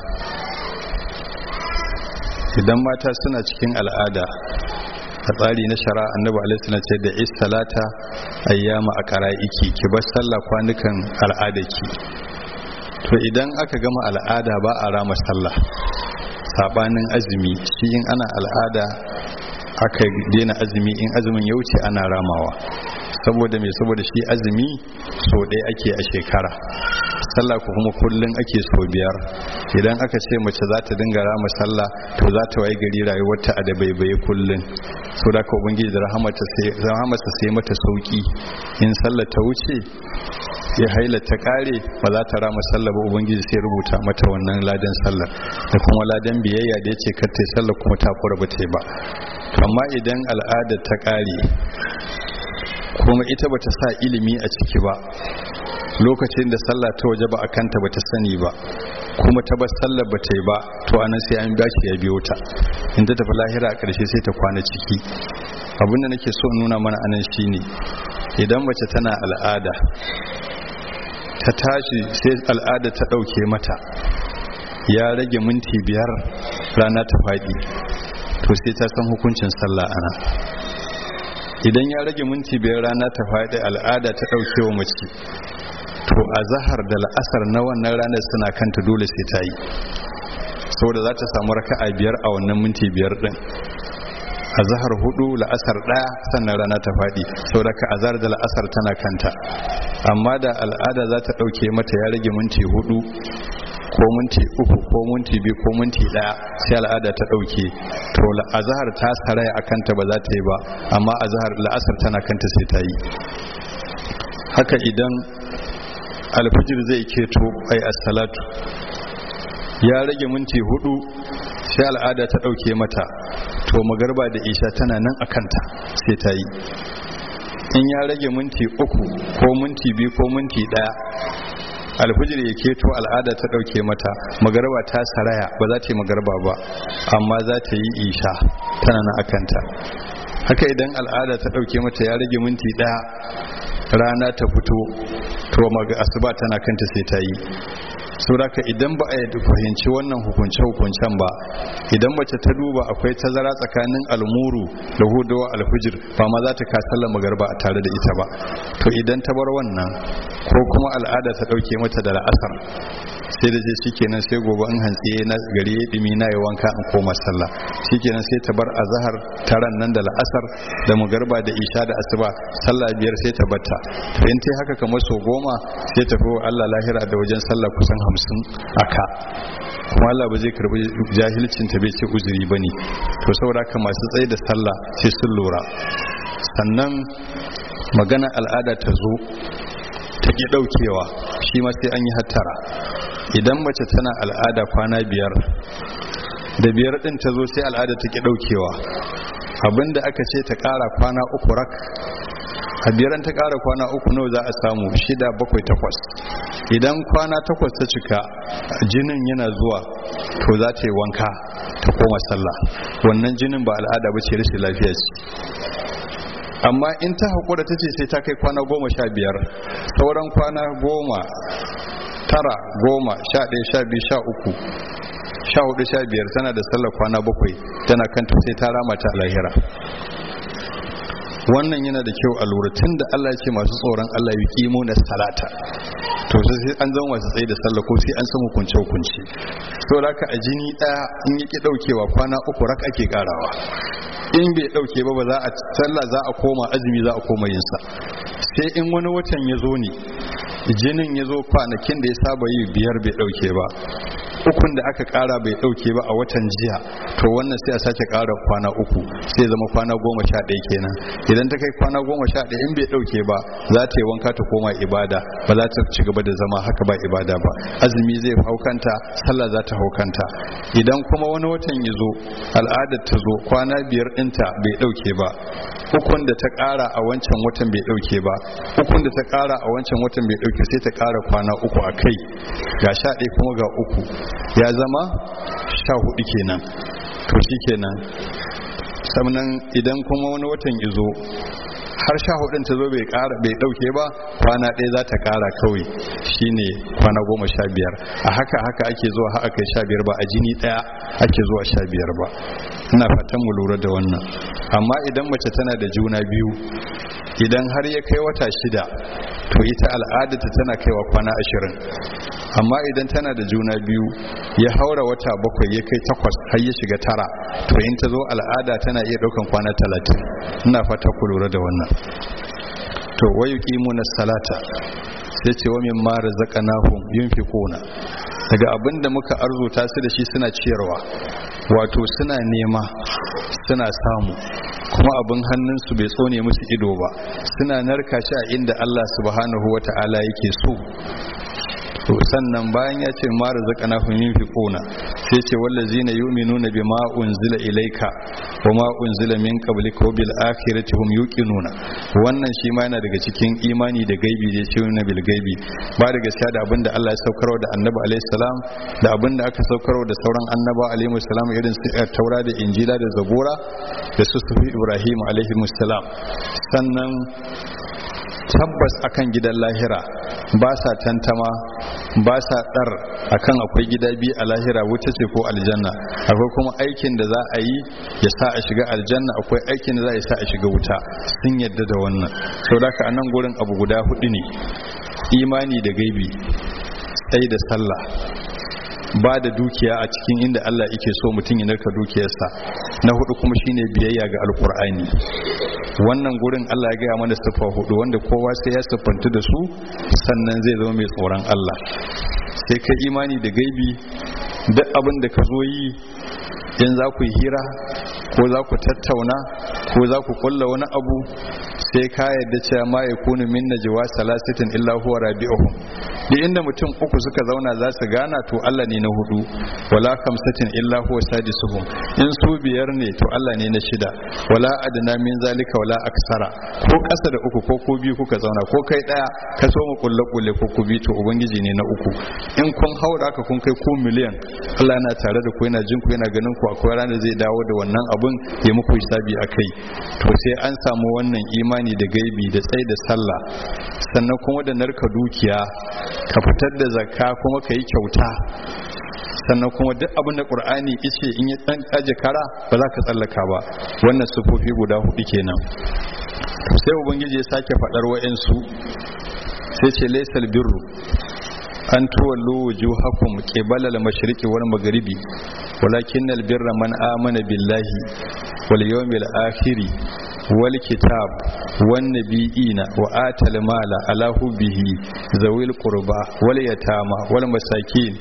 idan mata suna cikin al'ada a tsari na shara annabi alaihi salatu ce da is salata ayyama a qara'iki ki bar sallah kwanukan al'adaki to idan aka gama al'ada ba a rama sallah sabanin azumi shi in ana al'ada aka daina azumi in azumin ya wuce ana ramawa saboda mai saboda shi azumi so ɗaya ake a shekara sallah ko kuma kullum ake so biyar idan aka ce mace za ta dinga rama sallah to za ta waye gari rayuwarta a da baibaye kullum so da ka ubangiji da rahamarsa sai mata sauki in sallah ta wuce ya haila ta kare ba za ta rama sallah ba ubangiji sai rubuta mata wannan ladan sallah da kuma ladan biyayya da ya ce kar ta sallah kuma ta kura ba ta ba amma idan al'ada ta kare kuma ita bata sa ilimi a ciki ba lokacin da sallah ta waje ba a kanta bata sani ba kuma ta bar sallar ba ta yi ba to anan sai an bashi ya biyo ta in ta tafi lahira a ƙarshe sai ta kwana ciki abinda nake so nuna mana anan shine idan mace tana al'ada ta tashi sai al'ada ta ɗauke mata ya rage minti biyar rana ta faɗi to sai ta san hukuncin sallah ana idan ya rage minti biyar rana ta faɗi al'ada ta ɗauke wa mace to a zahar da la'asar na wannan ranar suna kanta dole sai ta yi saboda za ta samu raka'a biyar a wannan minti biyar ɗin a zahar hudu la'asar ɗaya sannan rana ta faɗi saboda ka azhar da la'asar tana kanta amma da al'ada za ta ɗauke mata ya rage minti hudu ko minti uku ko minti biyu ko minti daya sai al'ada ta dauke to azhar ta saraya akan ta ba za ta yi ba amma azhar la'asar tana kanta sai ta yi haka idan alfijir zai keto ai as-salatu ya rage minti hudu sai al'ada ta dauke mata to magarba da isha tana nan akanta sai ta yi in ya rage minti uku ko minti biyu ko minti daya alfijir ya keto al'ada ta dauke mata magarba ta saraya ba za ta yi magarba ba amma za ta yi isha tana na akanta haka idan al'ada ta dauke mata ya rage minti daya rana ta fito to maga asuba tana kanta sai ta yi sauraka idan ba a yi fahimci wannan hukunce-hukuncen ba idan mace ta duba akwai tazara tsakanin almuru da hudawa alfijir ba ma za ta kasalla magarba a tare da ita ba to idan ta bar wannan ko kuma al'ada ta dauke mata da la'asar sai da je shikenan sai gobe in hantsi na gari ya dimi na yi wanka in koma sallah shikenan sai ta bar azhar taran nan da la'asar da magarba da isha da asuba sallah biyar sai ta batta to in tai haka kamar so goma sai ta fi Allah lahira da wajen sallah kusan hamsin aka kuma Allah ba zai karbi jahilcin ta bai ce uzuri bane to saboda haka masu tsaye da sallah sai sun lura sannan magana al'ada ta zo ta ki daukewa shi ma sai an yi hattara idan mace tana al'ada kwana biyar da biyar din ta zo sai al'ada ta ki daukewa abinda aka ce ta kara kwana uku rak a biyaran ta kara kwana uku nawa za a samu shida bakwai takwas idan kwana takwas ta cika jinin yana zuwa to za ta yi wanka ta koma sallah wannan jinin ba al'ada ba ce rashin lafiya ce amma in ta haƙura ta ce sai ta kai kwana goma sha biyar sauran kwana goma tara goma sha ɗaya sha biyu sha uku sha hudu sha biyar tana da sallar kwana bakwai tana kanta sai ta rama ta lahira wannan yana da kyau a lura tun da Allah ce masu tsoron Allah yi kimo na salata to sai an zama masu tsaye da sallah ko sai an san hukunce hukunci to raka a jini ɗaya in yake ɗaukewa kwana uku rak ake karawa in bai ɗauke ba ba za a sallah za a koma azumi za a koma yinsa sai in wani watan ya zo ne jinin ya zo kwanakin da ya saba yi biyar bai ɗauke ba ukun da aka kara bai dauke ba a watan jiya to wannan sai a sake kara kwana uku sai zama kwana goma sha ɗaya kenan idan ta kai kwana goma sha ɗaya in bai dauke ba za ta yi wanka ta koma ibada ba za ta ci gaba da zama haka ba ibada ba azumi zai haukanta sallah za ta haukanta idan kuma wani watan ya zo al'adar ta zo kwana biyar ɗinta bai dauke ba ukun da ta kara a wancan watan bai dauke ba ukun da ta kara a wancan watan bai dauke sai ta kara kwana uku a kai ga sha ɗaya kuma ga uku ya zama sha hudu kenan to shi kenan sannan idan kuma wani watan izo har sha hudun ta zo bai kara bai dauke ba kwana ɗaya za ta kara kawai shine kwana goma sha biyar a haka haka ake zuwa har aka sha biyar ba a jini ɗaya ake zuwa sha biyar ba ina fatan mu lura da wannan amma idan mace tana da juna biyu idan har ya kai wata shida to ita al'adata tana kaiwa kwana ashirin amma idan tana da juna biyu ya haura wata bakwai ya kai takwas har ya shiga tara to in ta zo al'ada tana iya ɗaukan kwana talatin ina fata ku lura da wannan to wayu na salata sai ce wa min ma razaqnahum yunfiquna daga abin da muka arzuta su da shi suna ciyarwa wato suna nema suna samu kuma abin hannunsu bai tsone musu ido ba suna narka shi a inda Allah subhanahu wata'ala yake so to sannan bayan ya ce ma razaqana hum yunfiquna sai ce wallazina yu'minuna bima unzila ilayka wa ma unzila min qablika wa bil akhirati hum yuqinuna wannan shi ma yana daga cikin imani da gaibi da ce na bil gaibi ba da gaskiya da abinda Allah ya saukarwa da Annabi alaihi salam da abinda aka saukarwa da sauran annaba alaihi salam irin su Taura da Injila da Zabura da su Sufi Ibrahim alaihi salam sannan tabbas akan gidan lahira ba sa tantama ba sa dar akan akwai gida biyu a lahira wuta ce ko aljanna akwai kuma aikin da za a yi ya sa a shiga aljanna akwai aikin da za a sa a shiga wuta sun yadda da wannan sau da ka anan gurin abu guda hudu ne imani da gaibi tsaye da sallah ba da dukiya a cikin inda Allah yake so mutum ya narka dukiyarsa na hudu kuma shine biyayya ga alkur'ani wannan gurin Allah ya gaya mana siffa hudu wanda kowa sai ya siffanta da su sannan zai zama mai tsoron Allah sai ka imani da gaibi duk abin da ka zo yi in za ku yi hira ko za ku tattauna ko za ku kulla wani abu sai ka yarda cewa ma ya kunu min najwa salasitin illa huwa rabi'uhum da inda mutum uku suka zauna za su gana to Allah ne na hudu wala kamsatin illa huwa sadisuhum in su biyar ne to Allah ne na shida wala adna min zalika wala aksara ko kasa da uku ko ko biyu kuka zauna ko kai daya ka so mu kulle kulle ko ku bi to ubangiji ne na uku in kun haura ka kun kai ku miliyan Allah yana tare da ku yana jin ku yana ganin ku akwai ranar zai dawo da wannan abun ya muku hisabi akai to sai an samu wannan imani da gaibi da tsaye da sallah sannan kuma da narka dukiya ka fitar da zakka kuma ka yi kyauta sannan kuma duk abin da ƙur'ani ice in ya ɗan aje kara ba za ka tsallaka ba wannan sufofi guda hudu kenan sai ubangiji ya sake faɗar wa'insu sai ce laisal birru an tuwallo wujuhakum qibala al-mashriqi wal maghribi walakin al-birra man amana billahi wal yawmil akhir wal kitab wan nabiyina wa atal mala ala hubbihi zawil qurba wal yatama wal masakin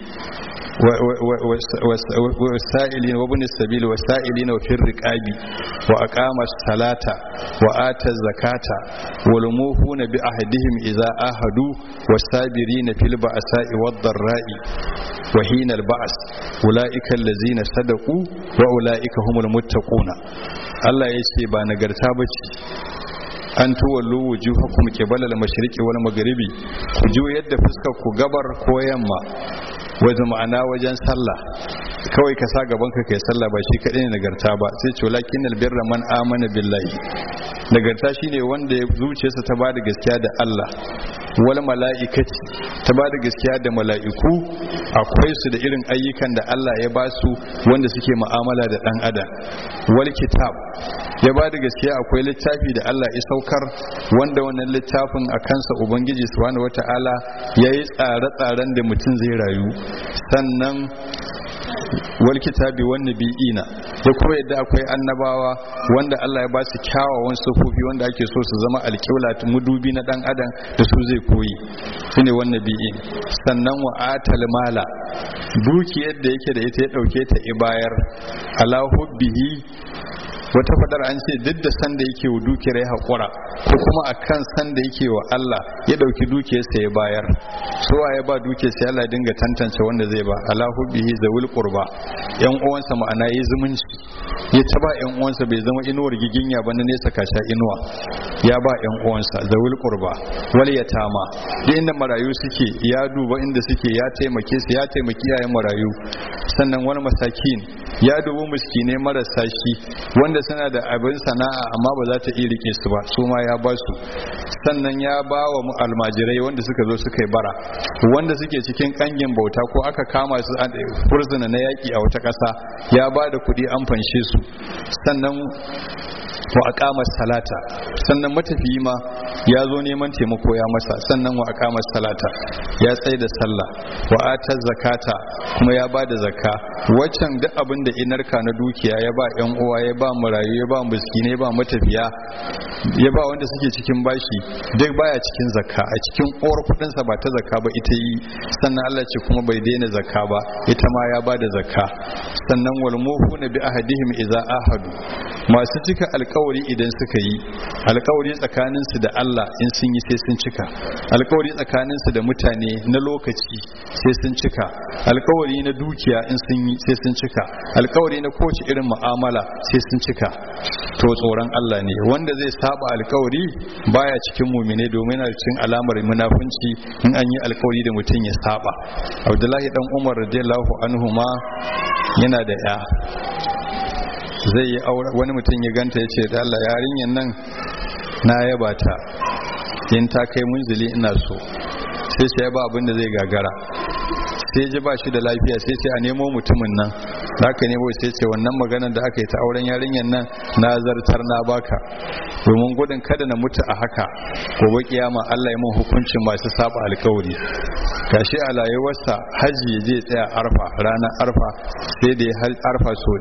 والسائلين وابن السبيل والسائلين وفي الرقاب وأقام الصلاة وآتى الزكاة والموفون بأهدهم إذا آهدوا والصابرين في البأساء والضراء وحين البأس أولئك الذين صدقوا وأولئك هم المتقون الله يسي بانغرتا بچي an tuwallo wujuhakum qibala al-mashriqi wal maghribi ku juyar da fuskar ku gabar ko yamma wajen ma'ana wajen sallah kawai ka sa gaban ka kai sallah ba shi kadai ne nagarta ba sai ce walakin albirra man amana billahi nagarta shine wanda ya zuciyarsa ta bada gaskiya da Allah wal mala'ikati ta bada gaskiya da mala'iku akwai su da irin ayyukan da Allah ya ba su wanda suke mu'amala da dan adam wal kitab ya bada gaskiya akwai littafi da Allah ya saukar wanda wannan littafin a kansa ubangiji subhanahu wata'ala yayi tsare-tsaren da mutum zai rayu sannan wal kitabi wan nabiyina da kuma yadda akwai annabawa wanda Allah ya ba su kyawawan sufofi wanda ake so su zama alƙibla mudubi na dan adam da su zai koyi shine wan nabiyin sannan wa atal mala dukiyar da yake da ita ya dauke ta ibayar ala hubbihi wata fadar an ce duk da sanda yake wa dukiyar ya haƙura ko kuma a kan sanda yake wa Allah ya ɗauki dukiyarsa ya bayar suwa ya ba dukiyarsa Allah dinga tantance wanda zai ba ala hubbihi zawil qurba yan uwansa ma'ana yi zumunci ya ta ba yan uwansa bai zama inuwar giginya ba na nesa kasha inuwa ya ba yan uwansa zawil qurba wal yatama duk inda marayu suke ya duba inda suke ya taimake su ya taimaki yayan marayu sannan wani masakin ya dubi miskinai marasa shi wanda suna da abin sana'a amma ba za ta iya rike su ba su ma ya ba su sannan ya ba wa almajirai wanda suka zo suka yi bara wanda suke cikin kangin bauta ko aka kama su furzuna na yaki a wata ƙasa ya ba da kuɗi an fanshe su sannan wa aqama salata sannan matafiyi ma ya zo neman taimako ya masa sannan wa aqama salata ya tsaye da sallah wa ata zakata kuma ya ba da zakka waccan duk abin da inarka na dukiya ya ba yan uwa ya ba marayu ya ba miskinai ya ba matafiya ya ba wanda suke cikin bashi duk baya cikin zakka a cikin uwar kudin sa ba ta zakka ba ita yi sannan Allah ce kuma bai daina zakka ba ita ma ya ba da zakka sannan wal muhuna bi ahadihim idza ahadu masu cika alkawari idan suka yi alkawari tsakaninsu da Allah in sun yi sai sun cika alkawari tsakaninsu da mutane na lokaci sai sun cika alkawari na dukiya in sun yi sai sun cika alkawari na kowace irin mu'amala sai sun cika to tsoron Allah ne wanda zai saba alkawari baya cikin mumine domin yana cikin alamar munafunci in an yi alkawari da mutum ya saba Abdullahi dan Umar radiyallahu anhu ma yana da ya zai yi aure wani mutum ya ganta ya ce da Allah yarinyar nan na yaba ta in ta kai munzili ina so sai sai ba abin da zai gagara sai ji ba shi da lafiya sai ce a nemo mutumin nan da aka nemo sai ce wannan maganar da aka yi ta auren yarinyar nan na zartar na baka domin gudun kada na mutu a haka gobe kiyama Allah ya mun hukuncin masu saba alkawari gashi a layuwarsa haji ya je tsaya arfa ranar arfa sai da ya arfa so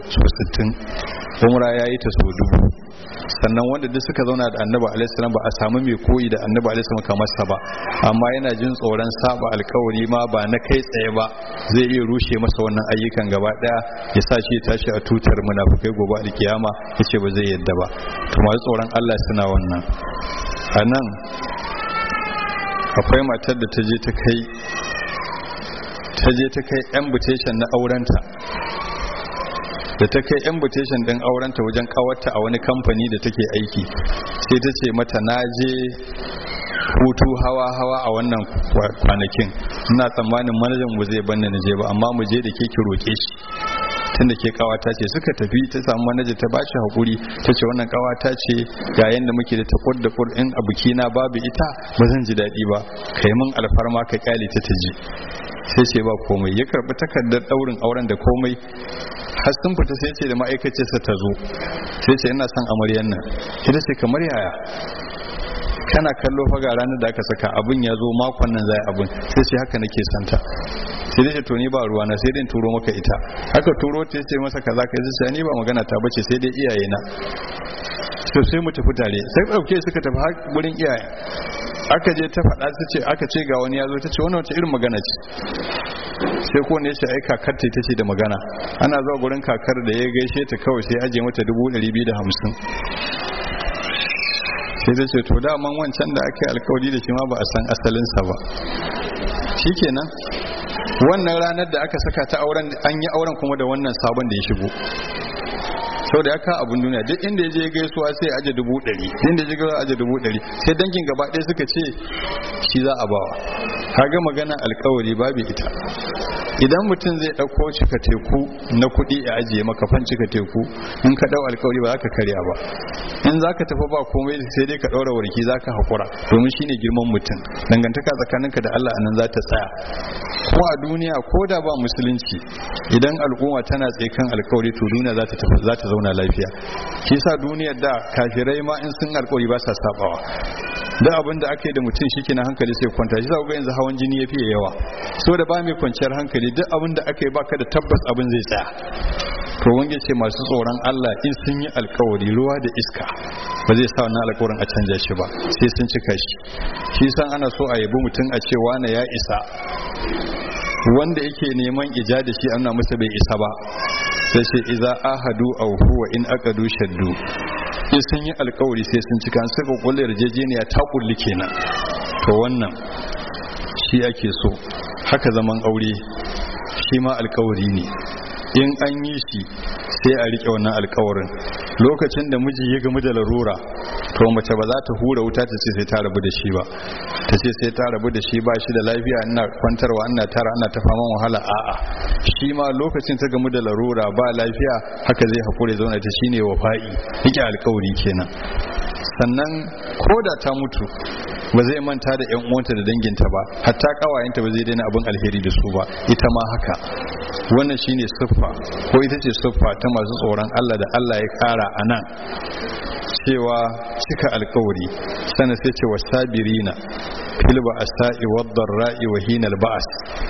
60 umra ya yi ta so dubu sannan wanda duk suka zauna da annabi alaihi ba a samu mai koyi da annabi alaihi kamar sa ba amma yana jin tsoron saba alkawari ma ba na kai tsaye ba zai iya rushe masa wannan ayyukan gaba daya ya sa shi tashi a tutar munafukai gobe alkiyama yace ba zai yadda ba to masu tsoron Allah suna wannan a nan akwai matar da ta je ta kai ta je ta kai invitation na aurenta da ta kai invitation din aurenta wajen kawarta a wani kamfani da take aiki sai ta ce mata na je hutu hawa-hawa a wannan kwanakin ina tsammanin manajan mu zai banne na je ba amma mu je da ke ki roƙe shi tunda ke kawata ce suka tafi ta samu manaja ta bashi hakuri ta ce wannan kawata ce ga yanda muke da takur da kur in a bikina babu ita ba zan ji daɗi ba kai min alfarma ka kyale ta ta ji sai ce ba komai ya karɓi takardar ɗaurin auren da komai har sun fita sai ce da ma'aikacinsa ta zo sai ce ina son amaryan nan ita ce kamar yaya kana kallo fa ga ranar da aka saka abin ya zo makon nan zai abin sai ce haka nake santa sai dai to ni ba ruwa na sai dai turo maka ita haka turo ta ce masa kaza kai sai ni ba magana ta bace sai dai iyaye na so sai mu tafi tare sai dauke suka tafi har gurin iyaye aka je ta faɗa ta ce aka ce ga wani ya zo ta ce wannan wace irin magana ce sai ko ne sai ai kakar ta ce da magana ana zuwa gurin kakar da ya gaishe ta kawai sai aje mata dubu ɗari biyu da hamsin sai ta ce to daman wancan da aka yi alkawari da shi ma ba a san asalinsa ba shikenan wannan ranar da aka saka ta auren an yi auren kuma da wannan sabon da ya shigo sau da ya ka abin duniya duk inda ya je gaisuwa sai aje dubu ɗari inda ya je gaisuwa aje dubu ɗari sai dangin gaba ɗaya suka ce shi za a bawa kaga magana alkawari babu ita idan mutum zai ɗauko cika teku na kuɗi a ajiye maka fan cika teku in ka ɗau alkawari ba za ka karya ba in za ka tafi ba komai sai dai ka ɗaura warki za ka haƙura domin shine girman mutum dangantaka tsakaninka da Allah anan za ta tsaya ko a duniya ko da ba musulunci idan al'umma tana tsaye kan alkawari to duniya za ta tafi za ta zauna lafiya shi sa duniyar da kafirai ma in sun alkawari ba sa sabawa da abin da aka yi da mutum shi na hankali sai kwanta shi za ga yanzu hawan jini ya fiye yawa so da ba mai kwanciyar hankali duk abin da aka yi baka da tabbas abin zai tsaya to wange ce masu tsoron Allah in sun yi alkawari ruwa da iska ba zai sa wannan alkawarin a canja shi ba sai sun cika shi shi san ana so a yabi mutum a ce wane ya isa wanda yake neman ija da shi ana masa bai isa ba sai ce iza ahadu aw huwa in aqadu shaddu in sun yi alkawari sai sun cika an saka kullu yarjejeniya ta kulli kenan to wannan shi ake so haka zaman aure shi ma alkawari ne in an yi shi sai a rike wannan alkawarin lokacin da miji ya gamu da larura to mace ba za ta hura wuta ta ce sai ta rabu da shi ba ta ce sai ta rabu da shi ba shi da lafiya ina kwantarwa ina tara ana ta faman wahala a'a shi ma lokacin ta gamu da larura ba lafiya haka zai hakure zauna ta shine wafa'i rike alkawari kenan sannan ko da ta mutu ba zai manta da yan uwanta da danginta ba hatta kawayenta ba zai daina abin alheri da su ba ita ma haka wannan shine siffa ko ita ce siffa ta masu tsoron Allah da Allah ya kara a nan cewa cika alkawari sana sai ce wasabirina fil ba'sa'i wad-dharra'i wa hinal ba's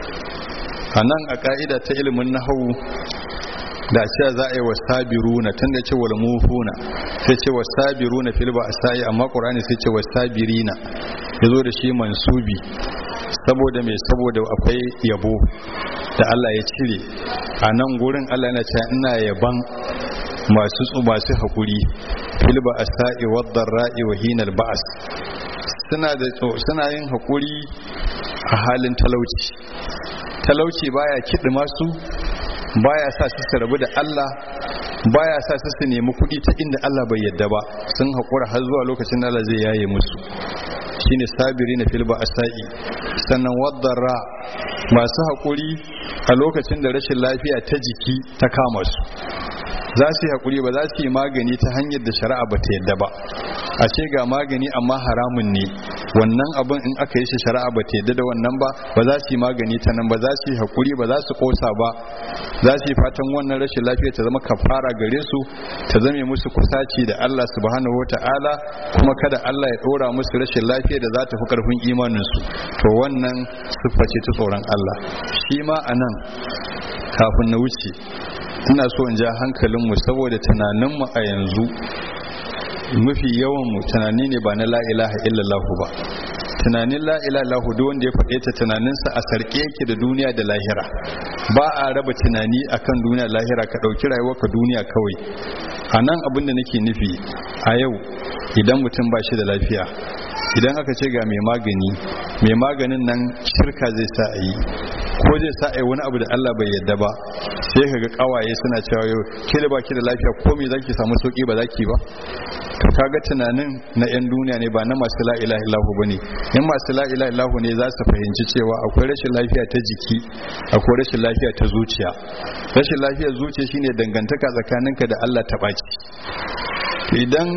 anan a ka'ida ta ilimin nahwu da cewa za a yi wasabiruna tun da ce wal mufuna sai ce wasabiruna fil ba'sa'i amma qur'ani sai ce wasabirina yazo da shi mansubi saboda mai saboda akwai yabo da Allah ya cire a nan gurin Allah yana cewa ina yaban masu masu hakuri fil ba'sa'i wad-dharra'i wa hinal ba's suna da suna yin hakuri a halin talauci talauci baya kidi masu baya sa su su rabu da Allah baya sa su su nemi kuɗi ta inda Allah bai yadda ba sun haƙura har zuwa lokacin Allah zai yaye musu shine sabiri na filba asa'i sannan waddara masu haƙuri a lokacin da rashin lafiya ta jiki ta kama su za su yi haƙuri ba za su yi magani ta hanyar da shari'a ba ta yadda ba a ce ga magani amma haramun ne wannan abin in aka yi shi shari'a ba ta yadda da wannan ba ba za su yi magani ta nan ba za su yi haƙuri ba za su ƙosa ba za su yi fatan wannan rashin lafiya ta zama kafara gare su ta zame musu kusaci da Allah subhanahu wata'ala kuma kada Allah ya ɗora musu rashin lafiya da za ta fi ƙarfin imaninsu to wannan siffa ce ta tsoron Allah shi ma a nan kafin na wuce ina so in ja hankalinmu saboda tunaninmu a yanzu mafi yawanmu tunani ne ba na la ilaha illallah ba tunanin la ilaha illallah duk wanda ya faɗe ta tunaninsa a sarƙe yake da duniya da lahira ba a raba tunani akan duniya da lahira ka ɗauki rayuwarka duniya kawai a nan abin da nake nufi a yau idan mutum ba shi da lafiya idan aka ce ga mai magani mai maganin nan shirka zai sa a yi ko zai sa a yi wani abu da Allah bai yadda ba sai ka ga kawaye suna cewa yau ke da baki da lafiya ko me zaki samu sauki ba zaki ba to kaga tunanin na yan duniya ne ba na masu la ilaha illahu bane in masu la ilaha illahu ne za su fahimci cewa akwai rashin lafiya ta jiki akwai rashin lafiya ta zuciya rashin lafiyar zuciya shine dangantaka tsakaninka da Allah ta baci idan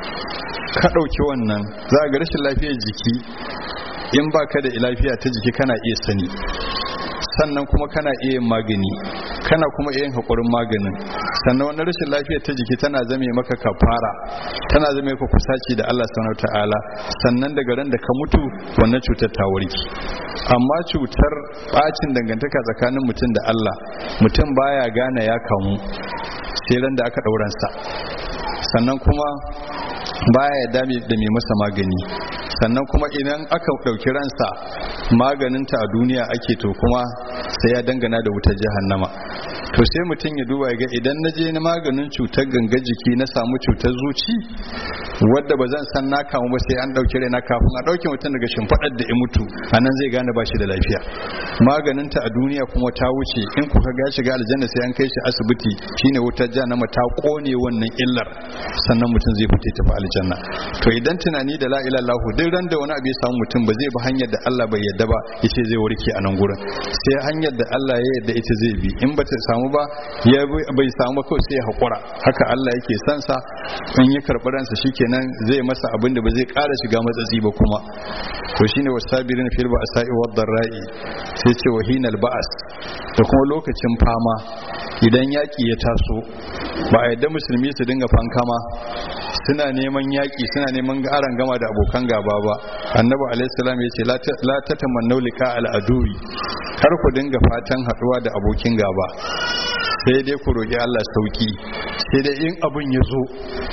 ka ɗauki wannan za ga rashin lafiyar jiki in ba ka da lafiya ta jiki kana iya sani sannan kuma kana iya yin magani kana kuma iya yin haƙurin maganin sannan wani rashin lafiyar ta jiki tana zame maka kafara tana zame maka kusaci da Allah subhanahu ta'ala sannan daga ran da ka mutu wannan cutar ta warke amma cutar bacin dangantaka tsakanin mutum da Allah mutum baya gane ya kamu sai ran da aka ɗauransa sannan kuma baya ya dame da mai masa magani sannan kuma idan aka ɗauki ransa maganinta a duniya ake to kuma sai ya dangana da wutar jahannama to sai mutum ya duba ga idan na je na maganin cutar ganga jiki na samu cutar zuci wadda ba zan san na kamu ba sai an ɗauki raina kafin a ɗauke mutum daga shimfiɗar da ya mutu a nan zai gane ba shi da lafiya maganinta a duniya kuma ta wuce in kuka ga shiga aljanna sai an kai shi asibiti shine wutar jahannama ta kone wannan illar sannan mutum zai fita tafi aljanna to idan tunani da la ilaha illallah duk ran da wani abu ya samu mutum ba zai bi hanyar da Allah bai yadda ba yace zai warke a nan gurin sai hanyar da Allah ya yadda ita zai bi in ba ta samu ba ya bai samu ba kawai sai ya hakura haka Allah yake son sa in ya karbi ransa shikenan zai masa abin da ba zai ƙara shiga matsatsi ba kuma to shine wasabirin fil ba'sa'i wad darra'i sai ce wahinal ba'as da kuma lokacin fama idan yaki ya taso ba a yadda musulmi su dinga fankama suna neman yaƙi suna neman aran gama da abokan gaba ba annabi alaihissalam ya ce la ta tamannau lika al'aduwi kar ku dinga fatan haɗuwa da abokin gaba sai dai ku roƙi Allah sauki sai dai in abin ya zo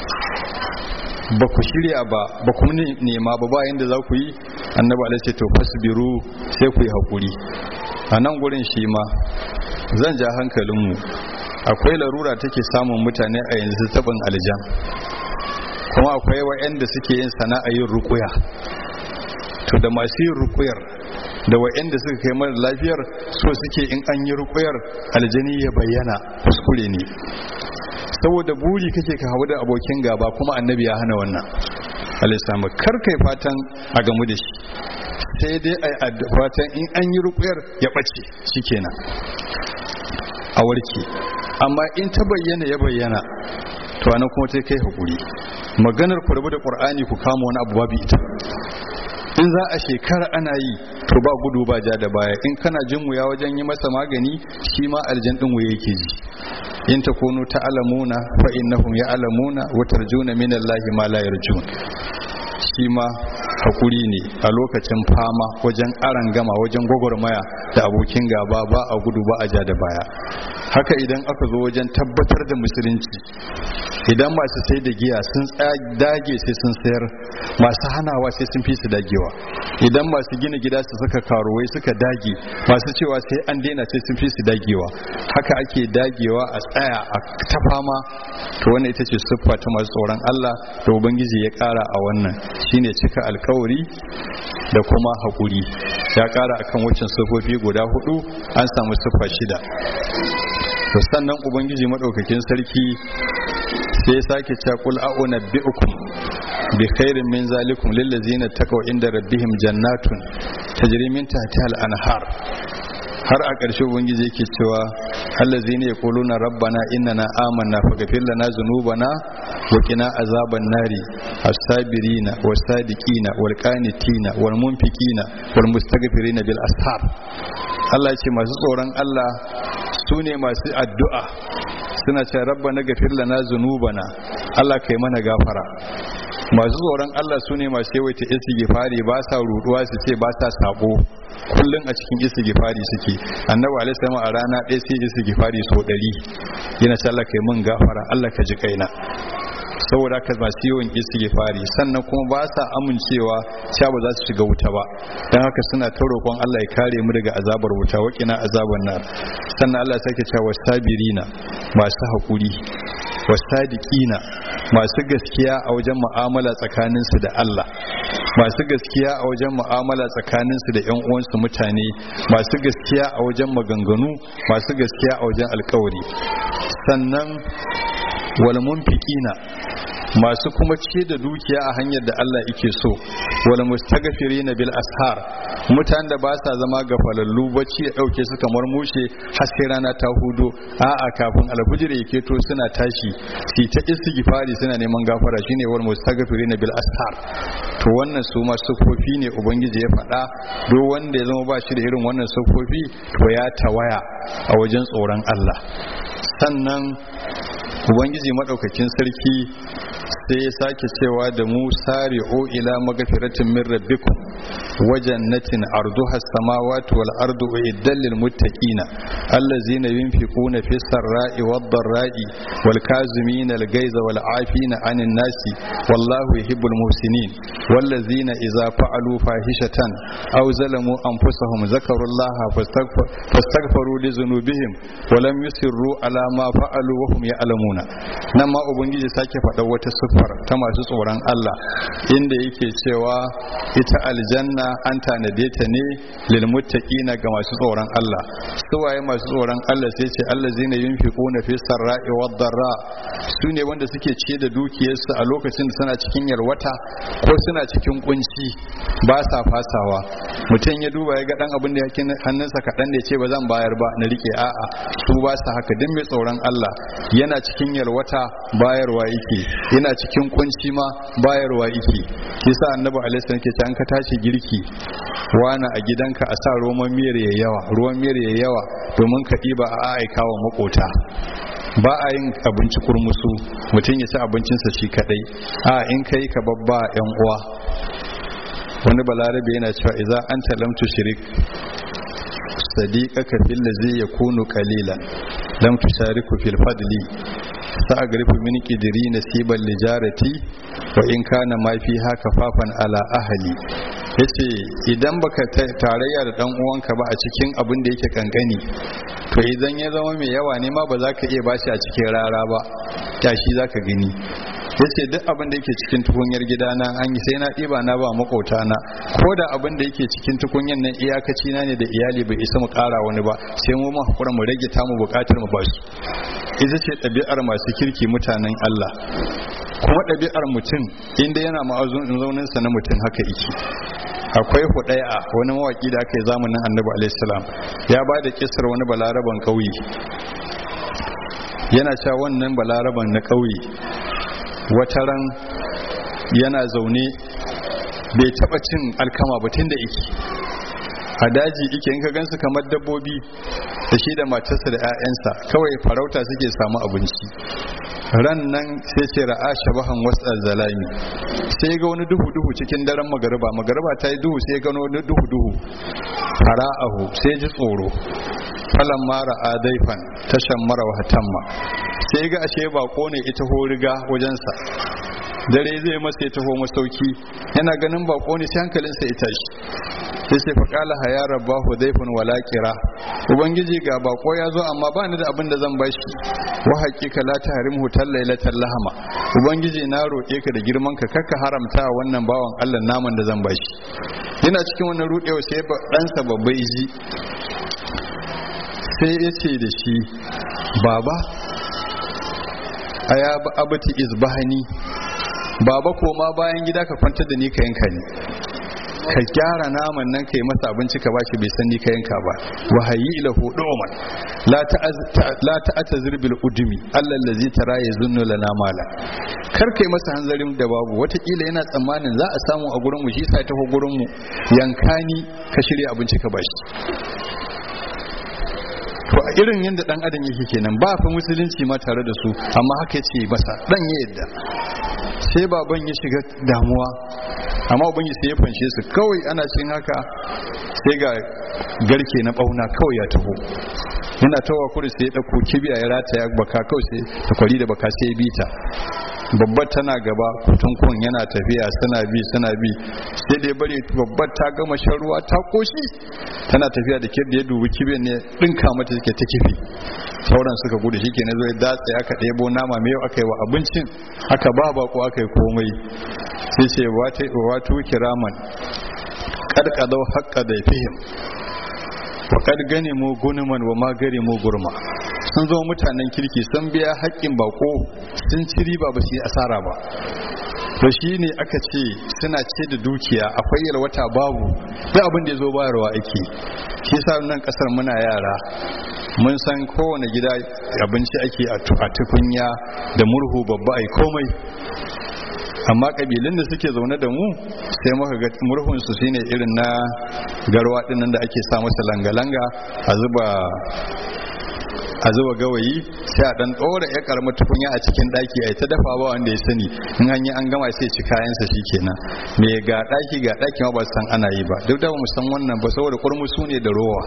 ba ku shirya ba ba ku nema ba ba yanda za ku yi annabi alaihi to fasbiru sai ku yi hakuri a nan gurin shi ma zan ja hankalinmu akwai larura take samun mutane a yanzu tabin aljan kuma akwai wa'anda suke yin sana'a yin rukuya to da masu yin rukuyar da wa'anda suka kai mara lafiyar so suke in an yi rukuyar aljani ya bayyana kuskure ne saboda buri kake ka hawa da abokin gaba kuma annabi ya hana wannan alisama kar kai fatan a gamu da shi sai dai a fatan in an yi rukuyar ya ɓace shikenan a warke amma in ta bayyana ya bayyana to anan kuma sai kai hakuri maganar ku rabu da qur'ani ku kama wani abu babu ita in za a shekara ana yi to ba gudu ba ja da baya in kana jin wuya wajen yi masa magani shi ma aljan din wuya yake ji in takunu ta'lamuna fa innahum ya'lamuna wa tarjuna min Allahi ma la yarjun shi ma hakuri ne a lokacin fama wajen aran gama wajen gwagwarmaya da abokin gaba ba a gudu ba a ja da baya haka idan aka zo wajen tabbatar da musulunci idan masu sai da giya sun dage sai sun sayar masu hanawa sai sun fi su dagewa idan masu gina gida su suka karuwai suka dage masu cewa sai an daina sai sun fi su dagewa haka ake dagewa a tsaya a ta fama to wannan ita ce siffa ta masu tsoron Allah da ubangiji ya kara a wannan shine cika alkawari da kuma haƙuri ya kara akan waccan siffofi guda hudu an samu siffa shida to sannan ubangiji madaukakin sarki sai sake cewa qul a'una bi'ukum bi khairin min zalikum lil ladzina taqaw inda rabbihim jannatun tajri min tahtiha al-anhar har a ƙarshe ubangiji yake cewa allazina yaquluna rabbana innana amanna faghfir lana dhunubana wa qina azaban nari as-sabirina was-sadiqina wal-qanitina wal-munfiqina wal-mustaghfirina bil ashar Allah ya ce masu tsoron Allah su ne masu addu'a suna ce rabba na gafir lana zunubana Allah kai mana gafara masu tsoron Allah su ne masu yawaita istighfari ba sa ruduwa su ce ba sa sabo kullum a cikin istighfari suke annabi alaihi salam a rana ɗaya sai istighfari so ɗari yana ce Allah kai mun gafara Allah ka ji kaina saboda haka masu yawan istighfari sannan kuma ba sa amincewa cewa ba za su shiga wuta ba dan haka suna ta roƙon Allah ya kare mu daga azabar wuta waƙina azaban nar sannan Allah sake cewa sabirina masu haƙuri wasadiqina masu gaskiya a wajen mu'amala tsakaninsu da Allah masu gaskiya a wajen mu'amala tsakaninsu da yan uwansu mutane masu gaskiya a wajen maganganu masu gaskiya a wajen alkawari sannan wal munfiqina masu kuma ce da dukiya a hanyar da Allah yake so wal mustaghfirina bil ashar mutanen da ba sa zama gafalallu bacci ya dauke su kamar mushe har sai rana ta hudo a'a kafin alfujir ya keto suna tashi su ta istighfari suna neman gafara shine wal mustaghfirina bil ashar to wannan su ma sufofi ne ubangiji ya faɗa duk wanda ya zama ba shi da irin wannan sufofi to ya tawaya a wajen tsoron Allah sannan ubangiji madaukakin sarki sai ya sake cewa da mu sari'u ila magfiratin min rabbikum wa jannatin arduha as-samawati wal ardu uiddat lil muttaqina allazina yunfiquna fis sarra'i wad dharra'i wal kazimina al ghaiza wal 'afina 'anil nasi wallahu yuhibbul muhsinin wallazina idza fa'alu fahishatan aw zalamu anfusahum zakarullaha fastaghfaru li dhunubihim wa lam yusirru ala ma fa'alu wa hum ya'lamuna nan ma ubangiji sake faɗa wata siffar ta masu tsoron Allah inda yake cewa ita aljanna an tanade ta ne lil muttaqina ga masu tsoron Allah su waye masu tsoron Allah sai ce allazina yunfiquna fi sarra'i wad darra su ne wanda suke ciye da dukiyarsu a lokacin da suna cikin yalwata ko suna cikin kunci ba sa fasawa mutum ya duba ya ga dan abin da yake hannunsa kaɗan da ya ce ba zan bayar ba na rike a'a su ba sa haka duk mai tsoron Allah yana cikin yalwata bayarwa yake yana cikin kunci ma bayarwa yake yasa annabi alaihi salam ke ce an ka tashi girki wani a gidanka a sa roman miyar ya yawa ruwan miyar ya yawa domin ka ɗiba a aika wa makota ba a yin abinci kurmusu mutum ya ci abincinsa shi kadai a in kai ka babba yan uwa wani balarabe yana cewa idza anta lam tushrik sadiqaka fil ladzi yakunu qalilan lam tushariku fil fadli sa'agrifu min qidri nasiban lijarati wa in kana ma fi haka fafan ala ahli yace idan baka tarayya da dan uwanka ba a cikin abin da yake kankani to idan ya zama mai yawa ne ma ba za ka iya bashi a cikin rara ba tashi za ka gani yace duk abin da yake cikin tukunyar gidana an yi sai na ɗiba na ba makota na ko da abin da yake cikin tukunyar nan iyakaci na ne da iyali bai isa mu ƙara wani ba sai mu hakura mu rage ta mu buƙatar mu basu ita ce ɗabi'ar masu kirki mutanen Allah kuma ɗabi'ar mutum inda yana ma'azun zauninsa na mutum haka iki akwai hudaya wani mawaki da aka yi zamanin annabi alaihissalam ya ba da kisar wani balaraban ƙauye yana cewa wannan balaraban na ƙauye wataran yana zaune bai taɓa cin alkama ba tun da iki a daji ike in ka gansu kamar dabbobi da shi da matarsa da 'ya'yansa kawai farauta suke samu abinci ran nan sai ce ra'a shabahan wasu zalami sai ga wani duhu duhu cikin daren magariba magariba ta yi duhu sai gano wani duhu duhu fara'ahu sai ji tsoro falan mara a daifan tashan mara wahatamma sai ga ashe bako ne ita horiga wajensa dare zai masa ya taho masauki yana ganin bako ne sai hankalinsa ya tashi sai sai faƙala haya rabbahu daifun wala kira ubangiji ga bako ya zo amma ba ni da abin da zan bashi wa haƙiƙa la tahrimhu tallailatan lahama ubangiji na roƙe ka da girman ka kakka haramta wannan bawan Allah naman da zan bashi yana cikin wannan rudewa sai ɗansa babba ji sai ya ce da shi baba aya abati izbahani baba koma bayan gida ka kwantar da ni ka yanka ni ka gyara naman nan ka yi masa abinci ka bashi bai san ni ka yanka ba wa hayyi ila huduman la ta'ata zirbil udumi Allah allazi tara ya zunnu lana mala kar kai masa hanzarin da babu watakila yana tsammanin za a samu a gurin mu shi sa taho gurin mu yanka ni ka shirya abinci ka bashi to a irin yadda dan adam yake kenan ba fa musulunci ma tare da su amma haka ce masa dan ya yadda sai baban ya shiga damuwa amma ubangi sai ya fanshe su kawai ana cin haka sai ga garke na bauna kawai ya taho yana tawa kuri sai ya dauko kibiya ya rataya baka kawai sai ta kwari da baka sai ya bita babbar tana gaba kutunkun yana tafiya suna bi suna bi sai da ya bari babbar ta gama shan ruwa ta koshi tana tafiya da kirda ya dubi kibiyar ne dinka mata suke ta kifi sauran suka gudu shi kenan zai datse aka ɗebo nama mai aka yi wa abincin aka ba bako aka yi komai sai ce wato kiraman karkadau haƙƙa da fihim wa kad gane mu gunuman wa ma gare mu gurma sun zo mutanen kirki sun biya haƙƙin bako sun ci riba ba su yi asara ba to shi ne aka ce suna ce da dukiya akwai yalwata babu duk abin da ya zo bayarwa ake shi sa nan kasar muna yara mun san kowane gida abinci ake a tukunya da murhu babba ai komai amma kabilun da suke zaune da mu sai muka ga murhun su shine irin na garwa dinnan da ake sa masa langa-langa a zuba a zuba gawayi sai a dan dora ya karama tukunya a cikin daki a ta dafa ba wanda ya sani in an yi an gama sai ci kayansa shikenan me ga daki ga daki ma ba san ana yi ba duk da mu san wannan ba saboda kurmusu ne da rowa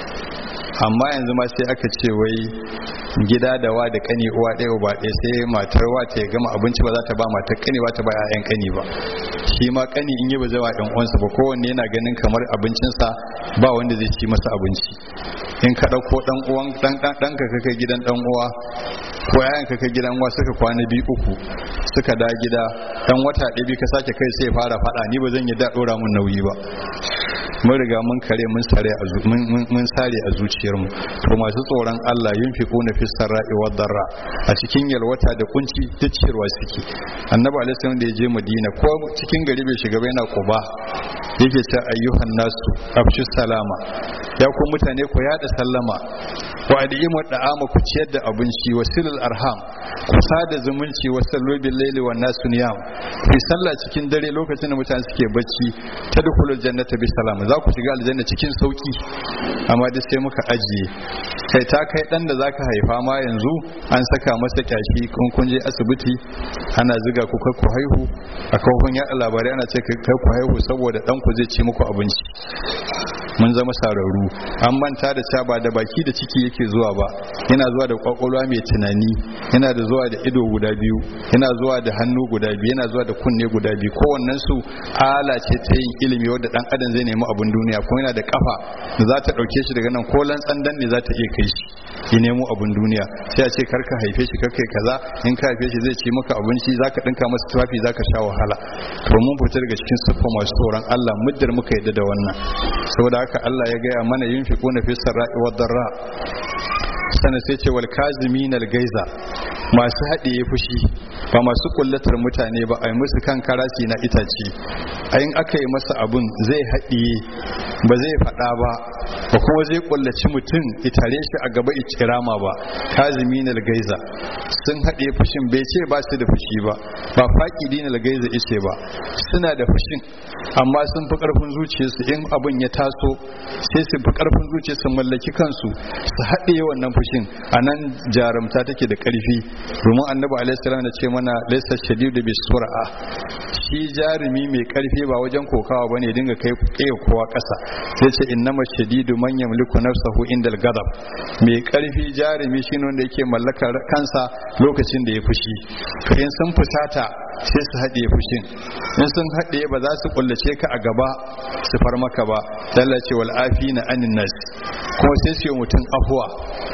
amma yanzu ma sai aka ce wai gida da wa da kani uwa ɗaya ba ɗaya sai matar wa ta gama abinci ba za ta ba matar kani ba ta ba 'ya'yan kani ba shi ma kani in yi ba zai wa ɗan uwansa ba kowanne yana ganin kamar abincinsa ba wanda zai ci masa abinci in ka ɗauko ɗan uwan ɗan ɗan ka kai gidan ɗan uwa ko yayan ka kai gidan uwa suka kwana biyu uku suka da gida ɗan wata ɗaya biyu ka sake kai sai fara faɗa ni ba zan yi da ɗora mun nauyi ba mun riga mun kare mun sare a mun sare a zuciyarmu to masu tsoron Allah yunfiquna fi sarra'i wad darra a cikin yalwata da kunci duk ciyarwa suke annabi alaihi salam da ya je madina ko cikin gari bai shiga ba yana quba yake ce ayyuhan nasu afshu salama ya ku mutane ku yada sallama wa adimu da'ama ku ciyar da abinci wasilul arham ku sada zumunci wa sallu bil laili wan nasu niyam ku sallah cikin dare lokacin da mutane suke bacci tadkhulul jannata bi salam za ku shiga aljanna cikin sauki amma duk sai muka ajiye kai ta kai dan da zaka haifa ma yanzu an saka masa kyashi kun kun je asibiti ana ziga ku kai ku haihu a kafin yaɗa labarai ana ce kai ku haihu saboda dan ku zai ci muku abinci mun zama sararru an manta da cewa ba da baki da ciki yake zuwa ba yana zuwa da kwakwalwa mai tunani yana da zuwa da ido guda biyu yana zuwa da hannu guda biyu yana zuwa da kunne guda biyu kowannen su ala ce ta yin ilimi wadda dan adam zai nemi abin duniya kuma yana da kafa da za ta dauke shi daga nan ko lantsandan ne za ta iya kai shi ya nemo abin duniya sai a ce karka haife shi karkai kaza in ka haife shi zai ci maka abinci zaka dinka masa tufafi zaka sha wahala to mun fita daga cikin siffa masu tsoron Allah muddar muka yadda da wannan saboda haka Allah ya gaya mana yunfiquna fi sarra'i wad darra sana sai ce wal kazimin al gaiza masu haɗiye fushi ba masu kullatar mutane ba a yi musu kan karasi na itace ayin aka yi masa abun zai haɗiye ba zai faɗa ba ba kuma zai kullaci mutum itare shi a gaba ikirama ba kazimin al gaiza sun haɗiye fushin bai ce ba su da fushi ba ba faƙidin al gaiza ice ba suna da fushin amma sun fi ƙarfin zuciyarsu in abun ya taso sai su fi ƙarfin zuciyarsu mallaki kansu su haɗiye wannan fushin a nan jarumta take da ƙarfi domin annabi alaihissalam da ce mana laisa shadidu bi sur'a shi jarumi mai ƙarfi ba wajen kokawa bane dinga kai kai kowa ƙasa sai ce innama shadidu man yamliku nafsahu indal gadab mai ƙarfi jarumi shine wanda yake mallakar kansa lokacin da ya fushi to in sun fusata sai su haɗe fushin in sun haɗe ba za su kullace ka a gaba su far maka ba dallace wal afina anin nas kuma sai su yi mutum afuwa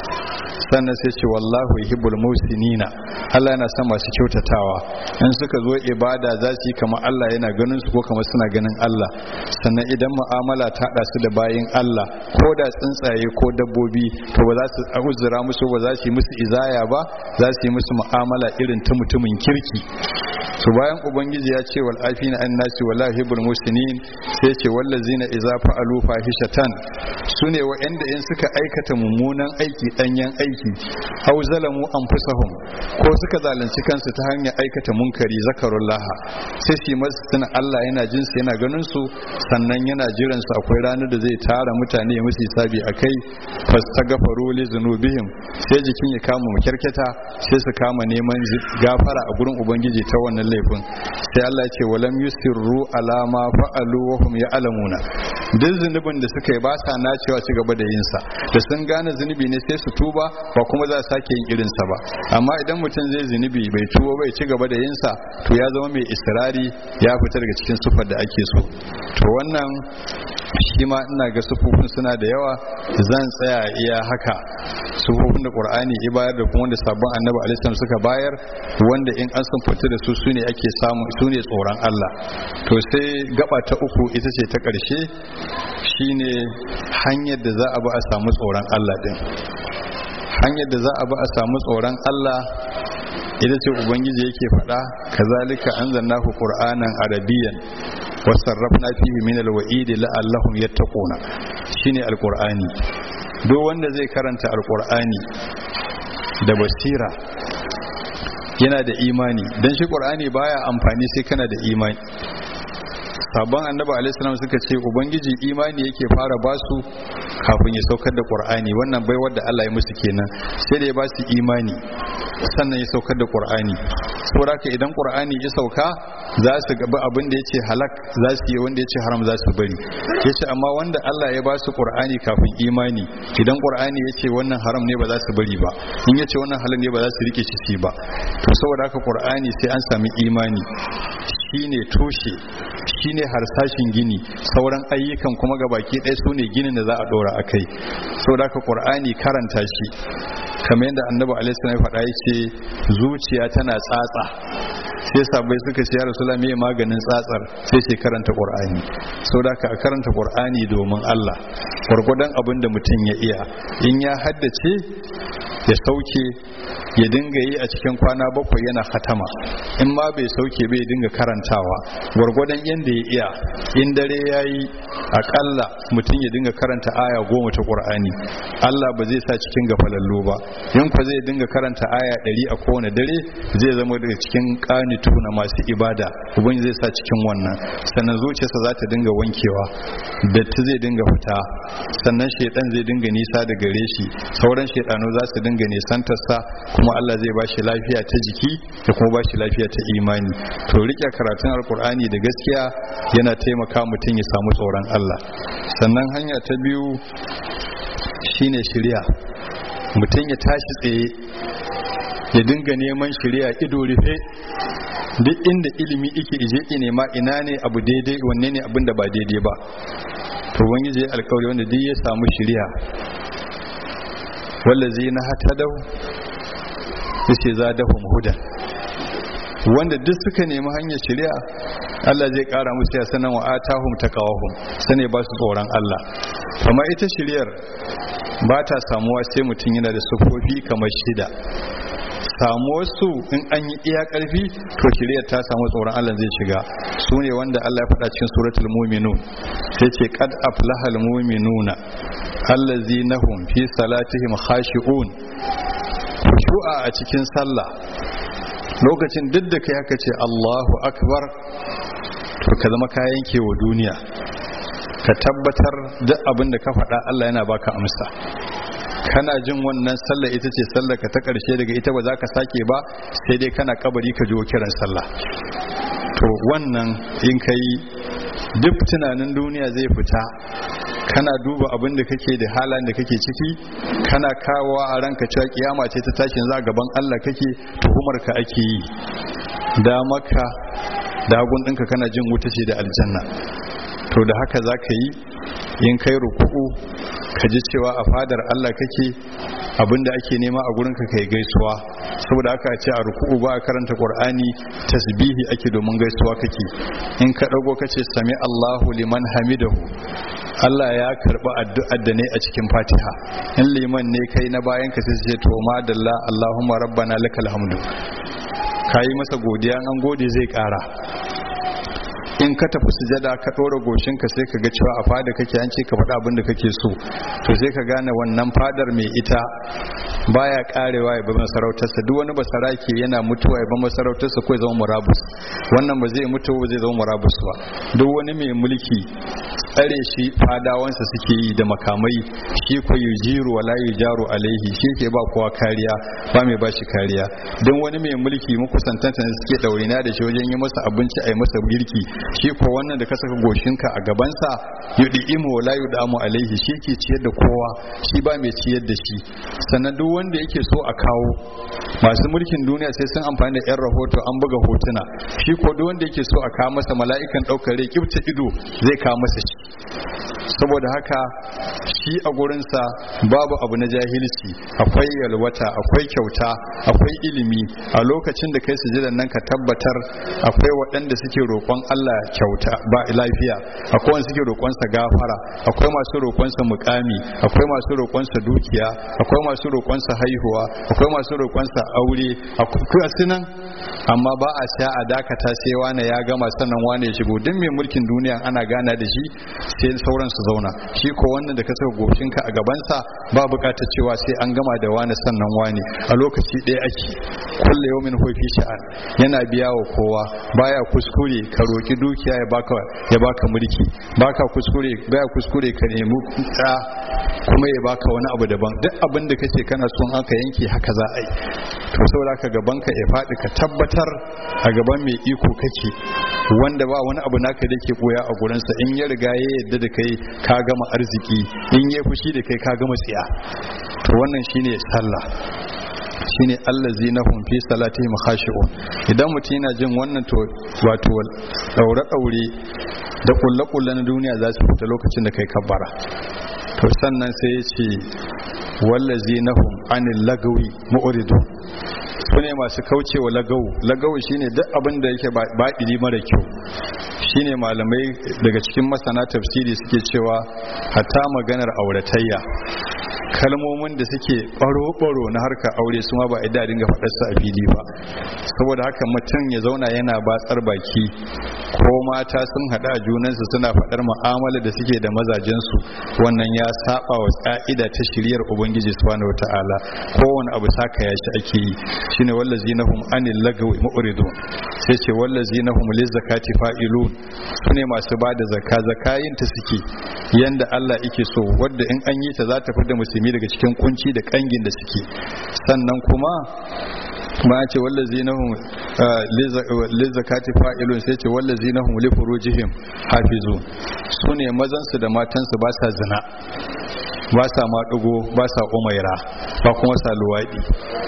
sannan sai ce wallahu yuhibbul musinina Allah yana son masu kyautatawa in suka zo ibada za su yi kamar Allah yana ganin su ko kamar suna ganin Allah sannan idan mu'amala ta hada su da bayin Allah ko da tsuntsaye ko dabbobi to ba za su uzura musu ba za su yi musu izaya ba za su yi musu mu'amala irin ta mutumin kirki to bayan ubangiji ya ce wal afina an nasi wallahi yuhibbul musinin sai ce wallazina idza fa'alu fahishatan sune wa'anda in suka aikata mummunan aiki danyen aiki aw zalamu anfusahum ko suka zalunci kansu ta hanyar aikata munkari zakarullah sai su masu tuna Allah yana jin su yana ganin su sannan yana jiran su akwai ranar da zai tara mutane ya musu hisabi akai fastagfaru li zunubihim sai jikin ya kama makyarketa sai su kama neman gafara a gurin ubangiji ta wannan laifin sai Allah ya ce walam yusirru ala ma fa'alu wa hum ya'lamuna duk zunubin da suka yi ba sa nacewa ci gaba da yin sa da sun gane zunubi ne sai su tuba ba kuma za su sake yin irin sa ba amma idan mutum zai zunubi bai tuba bai ci gaba da yin sa to ya zama mai israri ya fita daga cikin sufar da ake so to wannan shi ma ina ga sufufin suna da yawa zan tsaya iya haka sufofin da qur'ani ya bayar da kuma wanda sabon annabi alaihi suka bayar wanda in an sun fita da su sune ake samu sune tsoron Allah to sai gaba ta uku ita ce ta ƙarshe shine hanyar da za a bi a samu tsoron Allah din hanyar da za a bi a samu tsoron Allah ita ce ubangiji yake faɗa kazalika anzalnahu qur'anan arabiyyan wasarrafna fihi min alwa'idi la'allahum yattaquna shine alqur'ani duk wanda zai karanta alqur'ani da basira yana da imani dan shi qur'ani baya amfani sai kana da imani sabon annabi alaihissalam suka ce ubangiji imani yake fara basu kafin ya saukar da qur'ani wannan bai wadda Allah ya musu kenan sai da ya ba su imani sannan ya saukar da qur'ani saboda haka idan qur'ani ya sauka za su gaba abin da yace halak za su yi wanda yace haram za su bari yace amma wanda Allah ya ba su qur'ani kafin imani idan qur'ani yace wannan haram ne ba za su bari ba in yace wannan halal ne ba za su rike shi ba to saboda haka qur'ani sai an sami imani shine tushe shine harsashin gini sauran ayyukan kuma ga baki ɗaya su ne ginin da za a ɗora a kai saboda haka ƙur'ani karanta shi kamar yadda annabi alaihi ya faɗa ya ce zuciya tana tsatsa sai sabai suka ce ya rasula me maganin tsatsar sai ce karanta ƙur'ani saboda haka a karanta ƙur'ani domin Allah gwargwadon abin da mutum ya iya in ya haddace ya sauke ya dinga yi a cikin kwana bakwai yana hatama in ma bai sauke bai dinga karantawa gwargwadon yadda ya iya in dare ya yi akalla mutum ya dinga karanta aya goma ta ƙur'ani allah ba zai sa cikin gafalallo ba in kwa zai dinga karanta aya ɗari a kowane dare zai zama daga cikin ƙanitu na masu ibada ubangiji zai sa cikin wannan sannan zuciyarsa za ta dinga wankewa datti zai dinga fita sannan shaidan zai dinga nisa da gare shi sauran shaidanu za su dinga nisantarsa kuma Allah zai ba shi lafiya ta jiki da kuma ba shi lafiya ta imani to rike karatun alkur'ani da gaskiya yana taimaka mutum ya samu tsoron Allah sannan hanya ta biyu shine shirya mutum ya tashi tsaye ya dinga neman shirya ido rufe duk inda ilimi ike ije nema ina ne abu daidai wanne ne abin da ba daidai ba to wani ya alkawari wanda duk ya samu shirya wallazi na hatadau yace zadahum hudan wanda duk suka nemi hanyar shari'a Allah zai kara musu ya sanan wa atahum taqawahum sane ba su tsoron Allah amma ita shari'ar ba ta samuwa sai mutum yana da sufofi kamar shida samuwar su in an yi iya karfi to shari'ar ta samu tsoron Allah zai shiga su ne wanda Allah ya faɗa cikin suratul mu'minun sai ce qad aflahal mu'minuna allazina hum fi salatihim khashi'un khushu'a a cikin sallah lokacin duk da kai haka ce Allahu akbar to ka zama ka yanke wa duniya ka tabbatar duk abin da ka faɗa Allah yana baka amsa kana jin wannan sallah ita ce sallah ka ta ƙarshe daga ita ba za ka sake ba sai dai kana kabari ka jiwo kiran sallah to wannan in ka yi duk tunanin duniya zai fita kana duba abin da kake da halan da kake ciki kana kawowa a ranka cewa kiyama ce ta tashin za gaban Allah kake tuhumar ka ake yi da maka dagun ɗinka kana jin wuta ce da aljanna to da haka za ka yi in kai ruku'u ka ji cewa a fadar Allah kake abinda ake nema a gurinka kai gaisuwa saboda haka ce a ruku'u ba a karanta qur'ani tasbihi ake domin gaisuwa kake in ka dago kace sami Allahu liman hamidahu Allah ya karba addu'ar da ne a cikin Fatiha in liman ne kai na bayan ka sai ce to madalla Allahumma rabbana lakal hamdu kayi masa godiya an gode zai kara in ka tafi sujada ka ɗora goshinka sai ka ga cewa a fada kake an ce ka faɗa abin da kake so to sai ka gane wannan fadar mai ita baya karewa ya ba masarautarsa duk wani basarake yana mutuwa ya ba masarautarsa ko ya zama murabus wannan ba zai mutu ba zai zama murabus ba duk wani mai mulki tsare shi fadawansa suke yi da makamai shi ko yujiru wala yujaru alaihi shi ke ba kowa kariya ba mai bashi kariya don wani mai mulki makusantanta ne suke daurina da shi wajen yi masa abinci a yi masa girki shi ko wannan da ka saka goshinka a gabansa yudi imu wala yudamu alaihi shi ke ciyar da kowa shi ba mai ciyar da shi sannan duk wanda yake so a kawo masu mulkin duniya sai sun amfani da yan rahoto an buga hotuna shi ko duk wanda yake so a kawo masa mala'ikan daukar rai kibta ido zai kawo masa shi saboda haka shi shi a gurinsa babu abu na jahilci akwai yalwata akwai kyauta akwai ilimi a lokacin da kai sujudan nan ka tabbatar akwai waɗanda suke roƙon Allah kyauta ba lafiya akwai wanda suke roƙonsa gafara akwai masu roƙonsa mukami akwai masu roƙonsa dukiya akwai masu roƙonsa haihuwa akwai masu roƙonsa aure akwai sunan amma ba a sha a dakata sai wane ya gama sannan wane ya shigo duk mai mulkin duniya ana gana da shi sai sauran su zauna shi ko wannan da ka saka goshinka a gabansa ba bukatar cewa sai an gama da wane sannan wane a lokaci ɗaya ake kulle yawmin hofi sha'an yana biya wa kowa baya kuskure ka roki dukiya ya baka ya baka mulki baka kuskure baya kuskure ka nemi da kuma ya baka wani abu daban duk abin da kace kana son aka yanke haka za a yi to saboda ka gaban ka ya faɗi ka tabbatar a gaban mai iko kake wanda ba wani abu naka da ke koya a gurinsa in ya riga ya yadda da kai ka gama arziki in ya fushi da kai ka gama tsiya to wannan shine sallah shine allazi na fi salatihim khashi'un idan mutum yana jin wannan to wato daure daure da kulle kulle na duniya za su fita lokacin da kai kabbara to sannan sai ya ce wallazi nahum anil lagawi mu'ridun su ne masu kaucewa lagawu lagawu shine duk abin da yake baɗiri mara kyau shine malamai daga cikin masana tafsiri suke cewa hatta maganar auratayya kalmomin da suke ɓaro-ɓaro na harkar aure su ma ba a dinga faɗarsa a fili ba saboda haka mutum ya zauna yana batsar baki ko mata sun haɗa a junansu suna faɗar mu'amala da suke da mazajensu wannan ya saba wa ƙa'ida ta shiryar ubangiji subhanahu wata'ala kowane abu saka ya shi ake yi shine wallazi nahum anil lagawi mu'ridun sai ce wallazi nahum lizakati fa'ilun sune masu bada zakka zakayin ta suke yanda Allah yake so wanda in an yi ta za ta fada musulmi daga cikin kunci da kangin da suke sannan kuma ma ce wallazi nahum lizakati fa'ilun sai ce wallazi nahum li furujihim hafizun sune mazan su da matan su ba sa zina ba sa maɗugo ba sa umaira ba kuma sa luwaɗi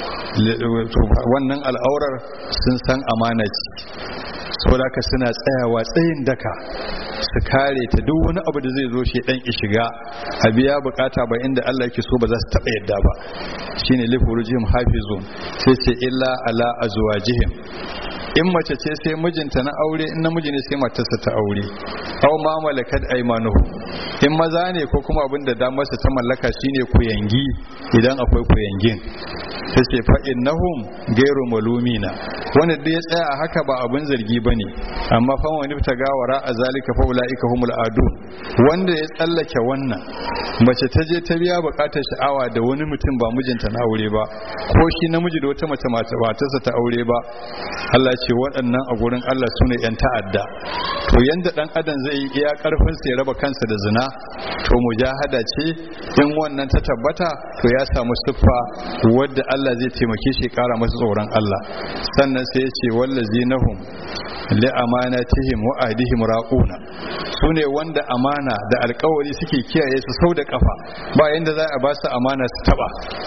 wannan al'aurar sun san amana ce saboda haka suna tsayawa tsayin daka su kare ta duk wani abu da zai zo shi dan ki shiga a biya bukata ba inda Allah yake so ba za su taba yadda ba shine li furujihim hafizun sai ce illa ala azwajihim in mace ce sai mijinta na aure in namiji ne sai matarsa ta aure aw ma malakat aymanuhu in maza ne ko kuma abin da damarsa ta mallaka shine kuyangi idan akwai kuyangin sai ce fa innahum gairu malumina wanda da ya tsaya a haka ba abin zargi bane amma fa wani ta gawara a zalika fa ulaika humul adun wanda ya tsallake wannan mace ta je ta biya bukatar sha'awa da wani mutum ba mijinta na aure ba ko shi namiji da wata mace matarsa ta aure ba Allah ce waɗannan a gurin Allah sune yan ta'adda to yanda dan adam zai yi iya karfin sa ya raba kansa da zina to mujahada ce in wannan ta tabbata to ya samu siffa wadda Allah zai taimake shi kara masa tsoron Allah sannan sai ya ce wallazinahum li amanatihim wa ahdihim raquna sune wanda amana da alkawari suke kiyaye su sau da kafa ba yanda za a ba su amana su taba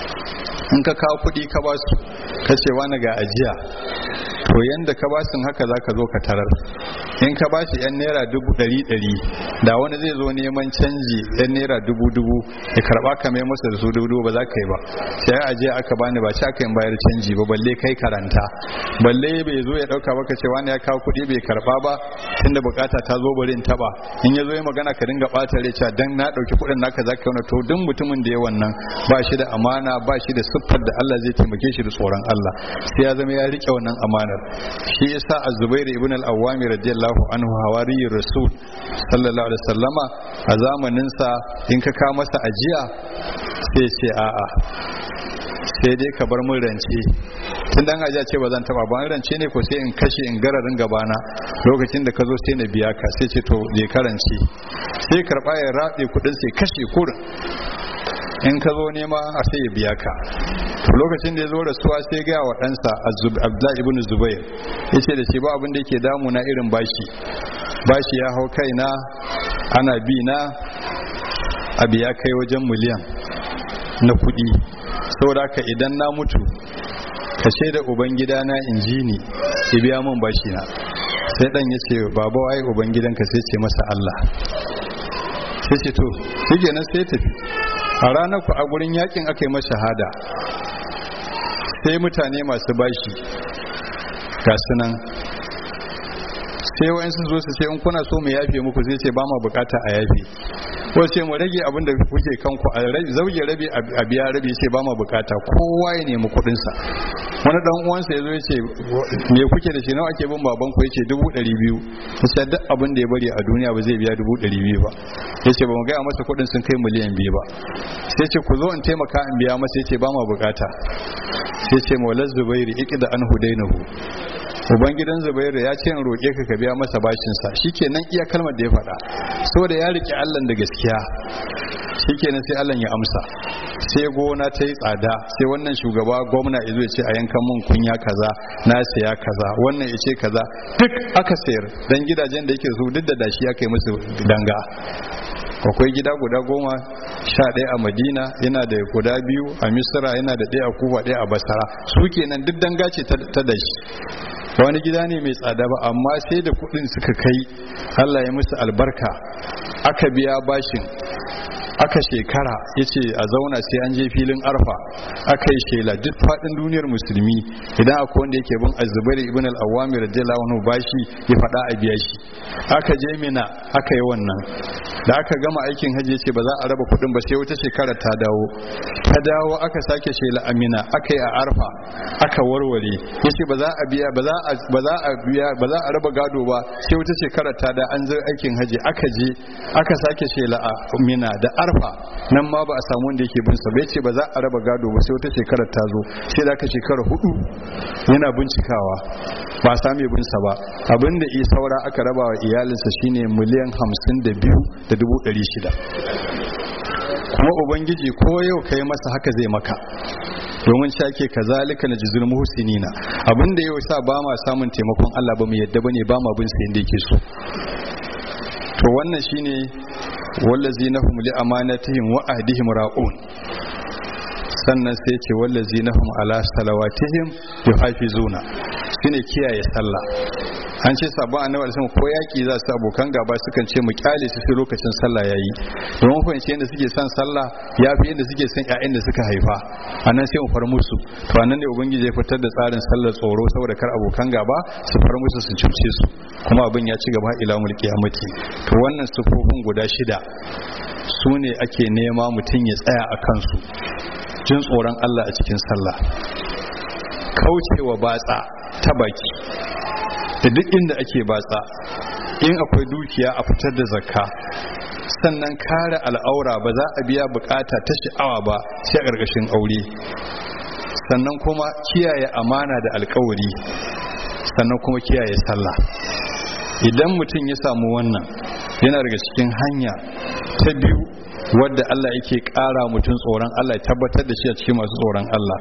in ka kawo kuɗi ka ba su ka ce wani ga ajiya to yanda ka basin haka zaka zo ka tarar in ka bashi yan naira dubu ɗari ɗari da wani zai zo neman canji yan naira dubu dubu ya karba ka mai masa da su dubu dubu ba za ka yi ba sai aje aka bani ba ci aka yin bayar canji ba balle kai karanta balle bai zo ya ɗauka baka ce wani ya kawo kuɗi bai karba ba tunda bukata ta zo bari in taba in ya zo ya magana ka dinga ɓata rai cewa dan na ɗauki kuɗin naka za ka yi to duk mutumin da ya wannan ba shi da amana ba shi da siffar da Allah zai taimake shi da tsoron Allah sai ya zama ya rike wannan amanar shi yasa az-zubair ibn al-awwami radiyallahu anhu hawariyur rasul sallallahu alaihi wasallama a zamanin sa in ka ka masa ajiya sai ce a'a sai dai ka bar mun rance tun dan ajiya ce ba zan taba ba rance ne ko sai in kashe in gararin gabana lokacin da ka zo sai na biya ka sai ce to je karance sai karba ya rabe kudin sai kashe kurin in ka zo nema a sai ya biya ka lokacin da ya zo rasuwa sai ga wa ɗansa abdullahi ibn zubair ya ce da shi ba abin da yake damuna irin bashi bashi ya hau kaina ana bi na abu ya kai wajen miliyan na kuɗi saboda haka idan na mutu ka da ubangida na injini ya biya min bashi na sai ɗan ya ce baba waye ubangidanka sai ce masa allah sai ce to shi sai tafi a ranar ku a gurin yakin aka yi masa shahada sai mutane masu bashi ga sunan sai wa'ansu zo su ce in kuna so mu yafe muku zai ce ba ma bukata a yafe ko ce mu rage abin da kuke kanku a zauge rabi a biya rabi ce ba ma bukata kowa ya nemi kuɗin sa wani dan uwansa ya zo ya ce me kuke da shi nawa ake bin baban ku yace dubu ɗari biyu sai duk abin da ya bari a duniya ba zai biya dubu ɗari biyu ba yace ba mu gaya masa kuɗin sun kai miliyan biyu ba sai ce ku zo in taimaka in biya masa yace ba ma bukata sai ce maulaz zubairi iqda an hudainahu ubangidan zubairu ya ce in roƙe ka ka biya masa bashinsa shikenan iya kalmar da ya faɗa saboda ya riƙe allah da gaskiya shikenan sai allah ya amsa sai gona ta yi tsada sai wannan shugaba gwamna ya ce a yankan mun kunya kaza na saya kaza wannan ya ce kaza duk aka sayar dan gidajen da yake su duk da dashi aka yi musu danga akwai gida guda goma sha ɗaya a madina yana da guda biyu a misira yana da ɗaya a kufa ɗaya a basara su kenan duk danga ce ta dashi wani gida ne mai tsada ba amma sai da kudin suka kai Allah ya musu albarka aka biya bashin aka shekara ya ce a zauna sai an je filin arfa aka yi shela duk faɗin duniyar musulmi idan akwai wanda yake bin azubair ibn al-awwami radiyallahu anhu bashi ya faɗa a biya shi aka je mina aka yi wannan da aka gama aikin hajji ce ba za a raba kuɗin ba sai wata shekara ta dawo ta dawo aka sake shela amina aka yi a arfa aka warware yace ba za a biya ba za a ba za a biya ba za a raba gado ba sai wata shekara ta da an zo aikin hajji aka je aka sake shela a mina da arfa nan ma ba a samu wanda yake bin sa bai ce ba za a raba gado ba sai wata shekara ta zo sai da aka shekara hudu yana bincikawa ba a same bin sa ba abinda isa saura aka raba wa iyalinsa shine miliyan hamsin da biyu da dubu ɗari shida kuma ubangiji ko yau ka yi masa haka zai maka domin shake ka zalika na jizul muhsinina abinda yau sa ba ma samun taimakon Allah ba mu yadda bane ba ma bin sa yanda yake so to wannan shine wallazina hum li amanatihim wa ahdihim ra'un sannan sai ce wallazina hum ala salawatihim yuhafizuna shine kiyaye sallah an ce sabon annabi alaihi ko yaki za su abokan gaba sukan ce mu kyale su sai lokacin sallah yayi domin fahimci yadda suke son sallah ya fi yadda suke son ƴaƴan da suka haifa anan sai mu far musu to anan ne ubangiji ya fitar da tsarin sallar tsoro saboda kar abokan gaba su far musu su cuce su kuma abin ya ci gaba ila mulki amati to wannan sufofin guda shida su ne ake nema mutum ya tsaya a kansu jin tsoron Allah a cikin sallah kaucewa batsa ta baki da duk inda ake batsa in akwai dukiya a fitar da zakka sannan kare al'aura ba za a biya bukata ta sha'awa ba sai a ƙarƙashin aure sannan kuma kiyaye amana da alkawari sannan kuma kiyaye sallah idan mutum ya samu wannan yana daga cikin hanya ta biyu wadda Allah yake ƙara mutum tsoron Allah ya tabbatar da shi a cikin masu tsoron Allah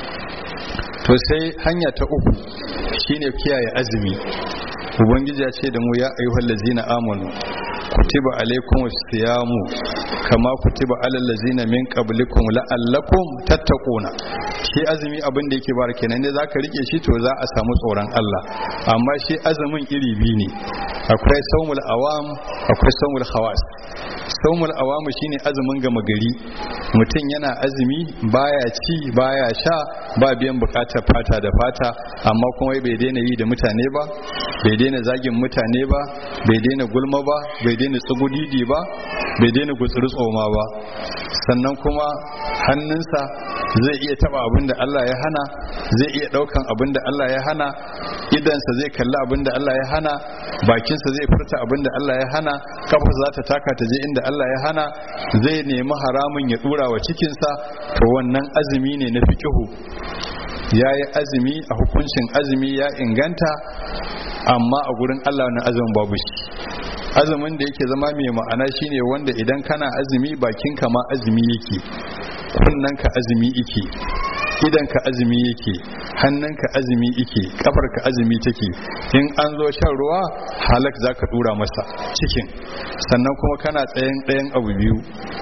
to sai hanya ta uku shine kiyaye azumi ubangiji ya ce da mu ya ayyuhal ladzina amanu kutiba alaikum siyamu kama kutiba alal ladzina min qablikum la'allakum tattaquna shi azumi abin da yake bar kenan ne zaka rike shi to za a samu tsoron Allah amma shi azumin iri biyu ne akwai saumul awam akwai saumul khawas saumul awamu shine azumin gama gari mutum yana azumi baya ci baya sha ba biyan bukatar fata da fata amma kuma bai daina yi da mutane ba bai daina zagin mutane ba bai daina gulma ba bai daina tsugudidi ba bai daina gutsuri tsoma ba sannan kuma hannunsa zai iya taba abin da Allah ya hana zai iya daukan abin da Allah ya hana idansa zai kalli abin da Allah ya hana bakinsa zai furta abin da Allah ya hana kafarsa za ta taka ta je inda Allah ya hana zai nemi haramun ya dura wa cikinsa to wannan azumi ne na fikihu ya yi azumi a hukuncin azumi ya inganta amma a gurin Allah na azumin babu shi azumin da yake zama mai ma'ana shine wanda idan kana azumi bakinka ma azumi yake kunnanka azumi yake idanka azumi yake hannunka azumi yake kafarka azumi take in an zo shan ruwa halak zaka dura masa cikin sannan kuma kana tsayen ɗayan abu biyu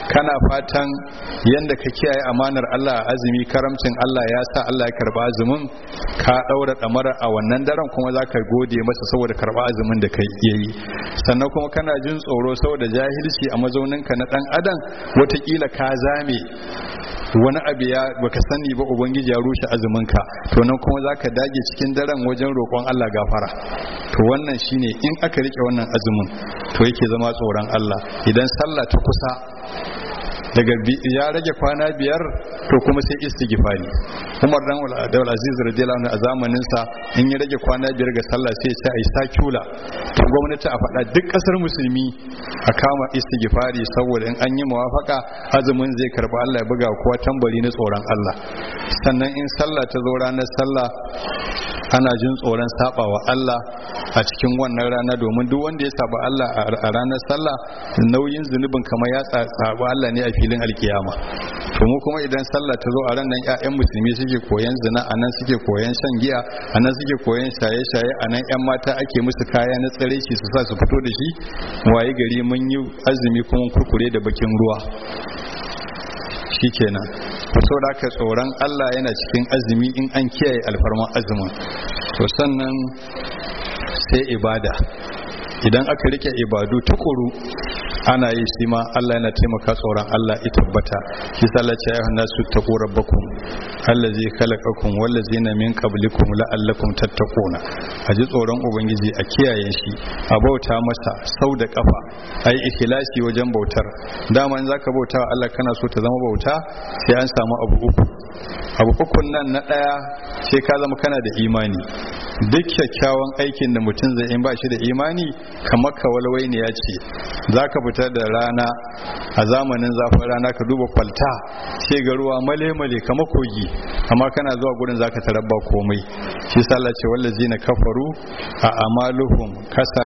kana fatan yanda ka kiyaye amanar Allah a azumi karamcin Allah ya sa Allah ya karba azumin ka daura damara a wannan daren kuma zaka gode masa saboda karba azumin da kai yayi sannan kuma kana jin tsoro saboda jahilci a mazauninka na dan adam watakila ka zame wani abu ya baka sani ba ubangiji ya rushe azumin ka to nan kuma zaka dage cikin daren wajen roƙon Allah gafara to wannan shine in aka rike wannan azumin to yake zama tsoron Allah idan sallah ta kusa daga ya rage kwana biyar to kuma sai istighfari Umar dan Abdul Aziz radiyallahu anhu a zamanin sa in ya rage kwana biyar ga sallah sai sai ai sakula to gwamnati a faɗa duk ƙasar musulmi a kama istighfari saboda in an yi muwafaka azumin zai karba Allah ya buga kowa tambari na tsoron Allah sannan in sallah ta zo ranar sallah ana jin tsoron saba wa Allah a cikin wannan rana domin duk wanda ya saba Allah a ranar sallah nauyin zunubin kamar ya saba Allah ne a filin alkiyama to mu kuma idan sallah ta zo a ran nan ƴaƴan musulmi suke koyan zina a nan suke koyan shan giya a nan suke koyan shaye-shaye a nan ƴan mata ake musu kaya na tsare shi su sa su fito da shi waye gari mun yi azumi kuma kurkure da bakin ruwa shikenan so da aka tsoron Allah yana cikin azumi in an kiyaye alfarman azumin to sannan sai ibada idan aka rike ibadu tukuru ana yi shi ma Allah yana taimaka tsoron Allah ya tabbata shi sallah ce ayyuhan nasu taqu rabbakum allazi khalaqakum wallazina min qablikum la'allakum tattaquna a ji tsoron ubangiji a kiyaye shi a bauta masa sau da kafa ai ikhlasi wajen bautar dama in zaka bauta wa Allah kana so ta zama bauta sai an samu abu uku abu ukun nan na daya sai ka zama kana da imani duk kyakkyawan aikin da mutum zai in ba shi da imani kamar kawalwai ne ya ce za ka fita da rana a zamanin zafin rana ka duba kwalta sai ga ruwa male-male kamar kogi amma kana zuwa gurin za ka tarabba komai shi sallah ce wallazi na kafaru a amaluhum kasa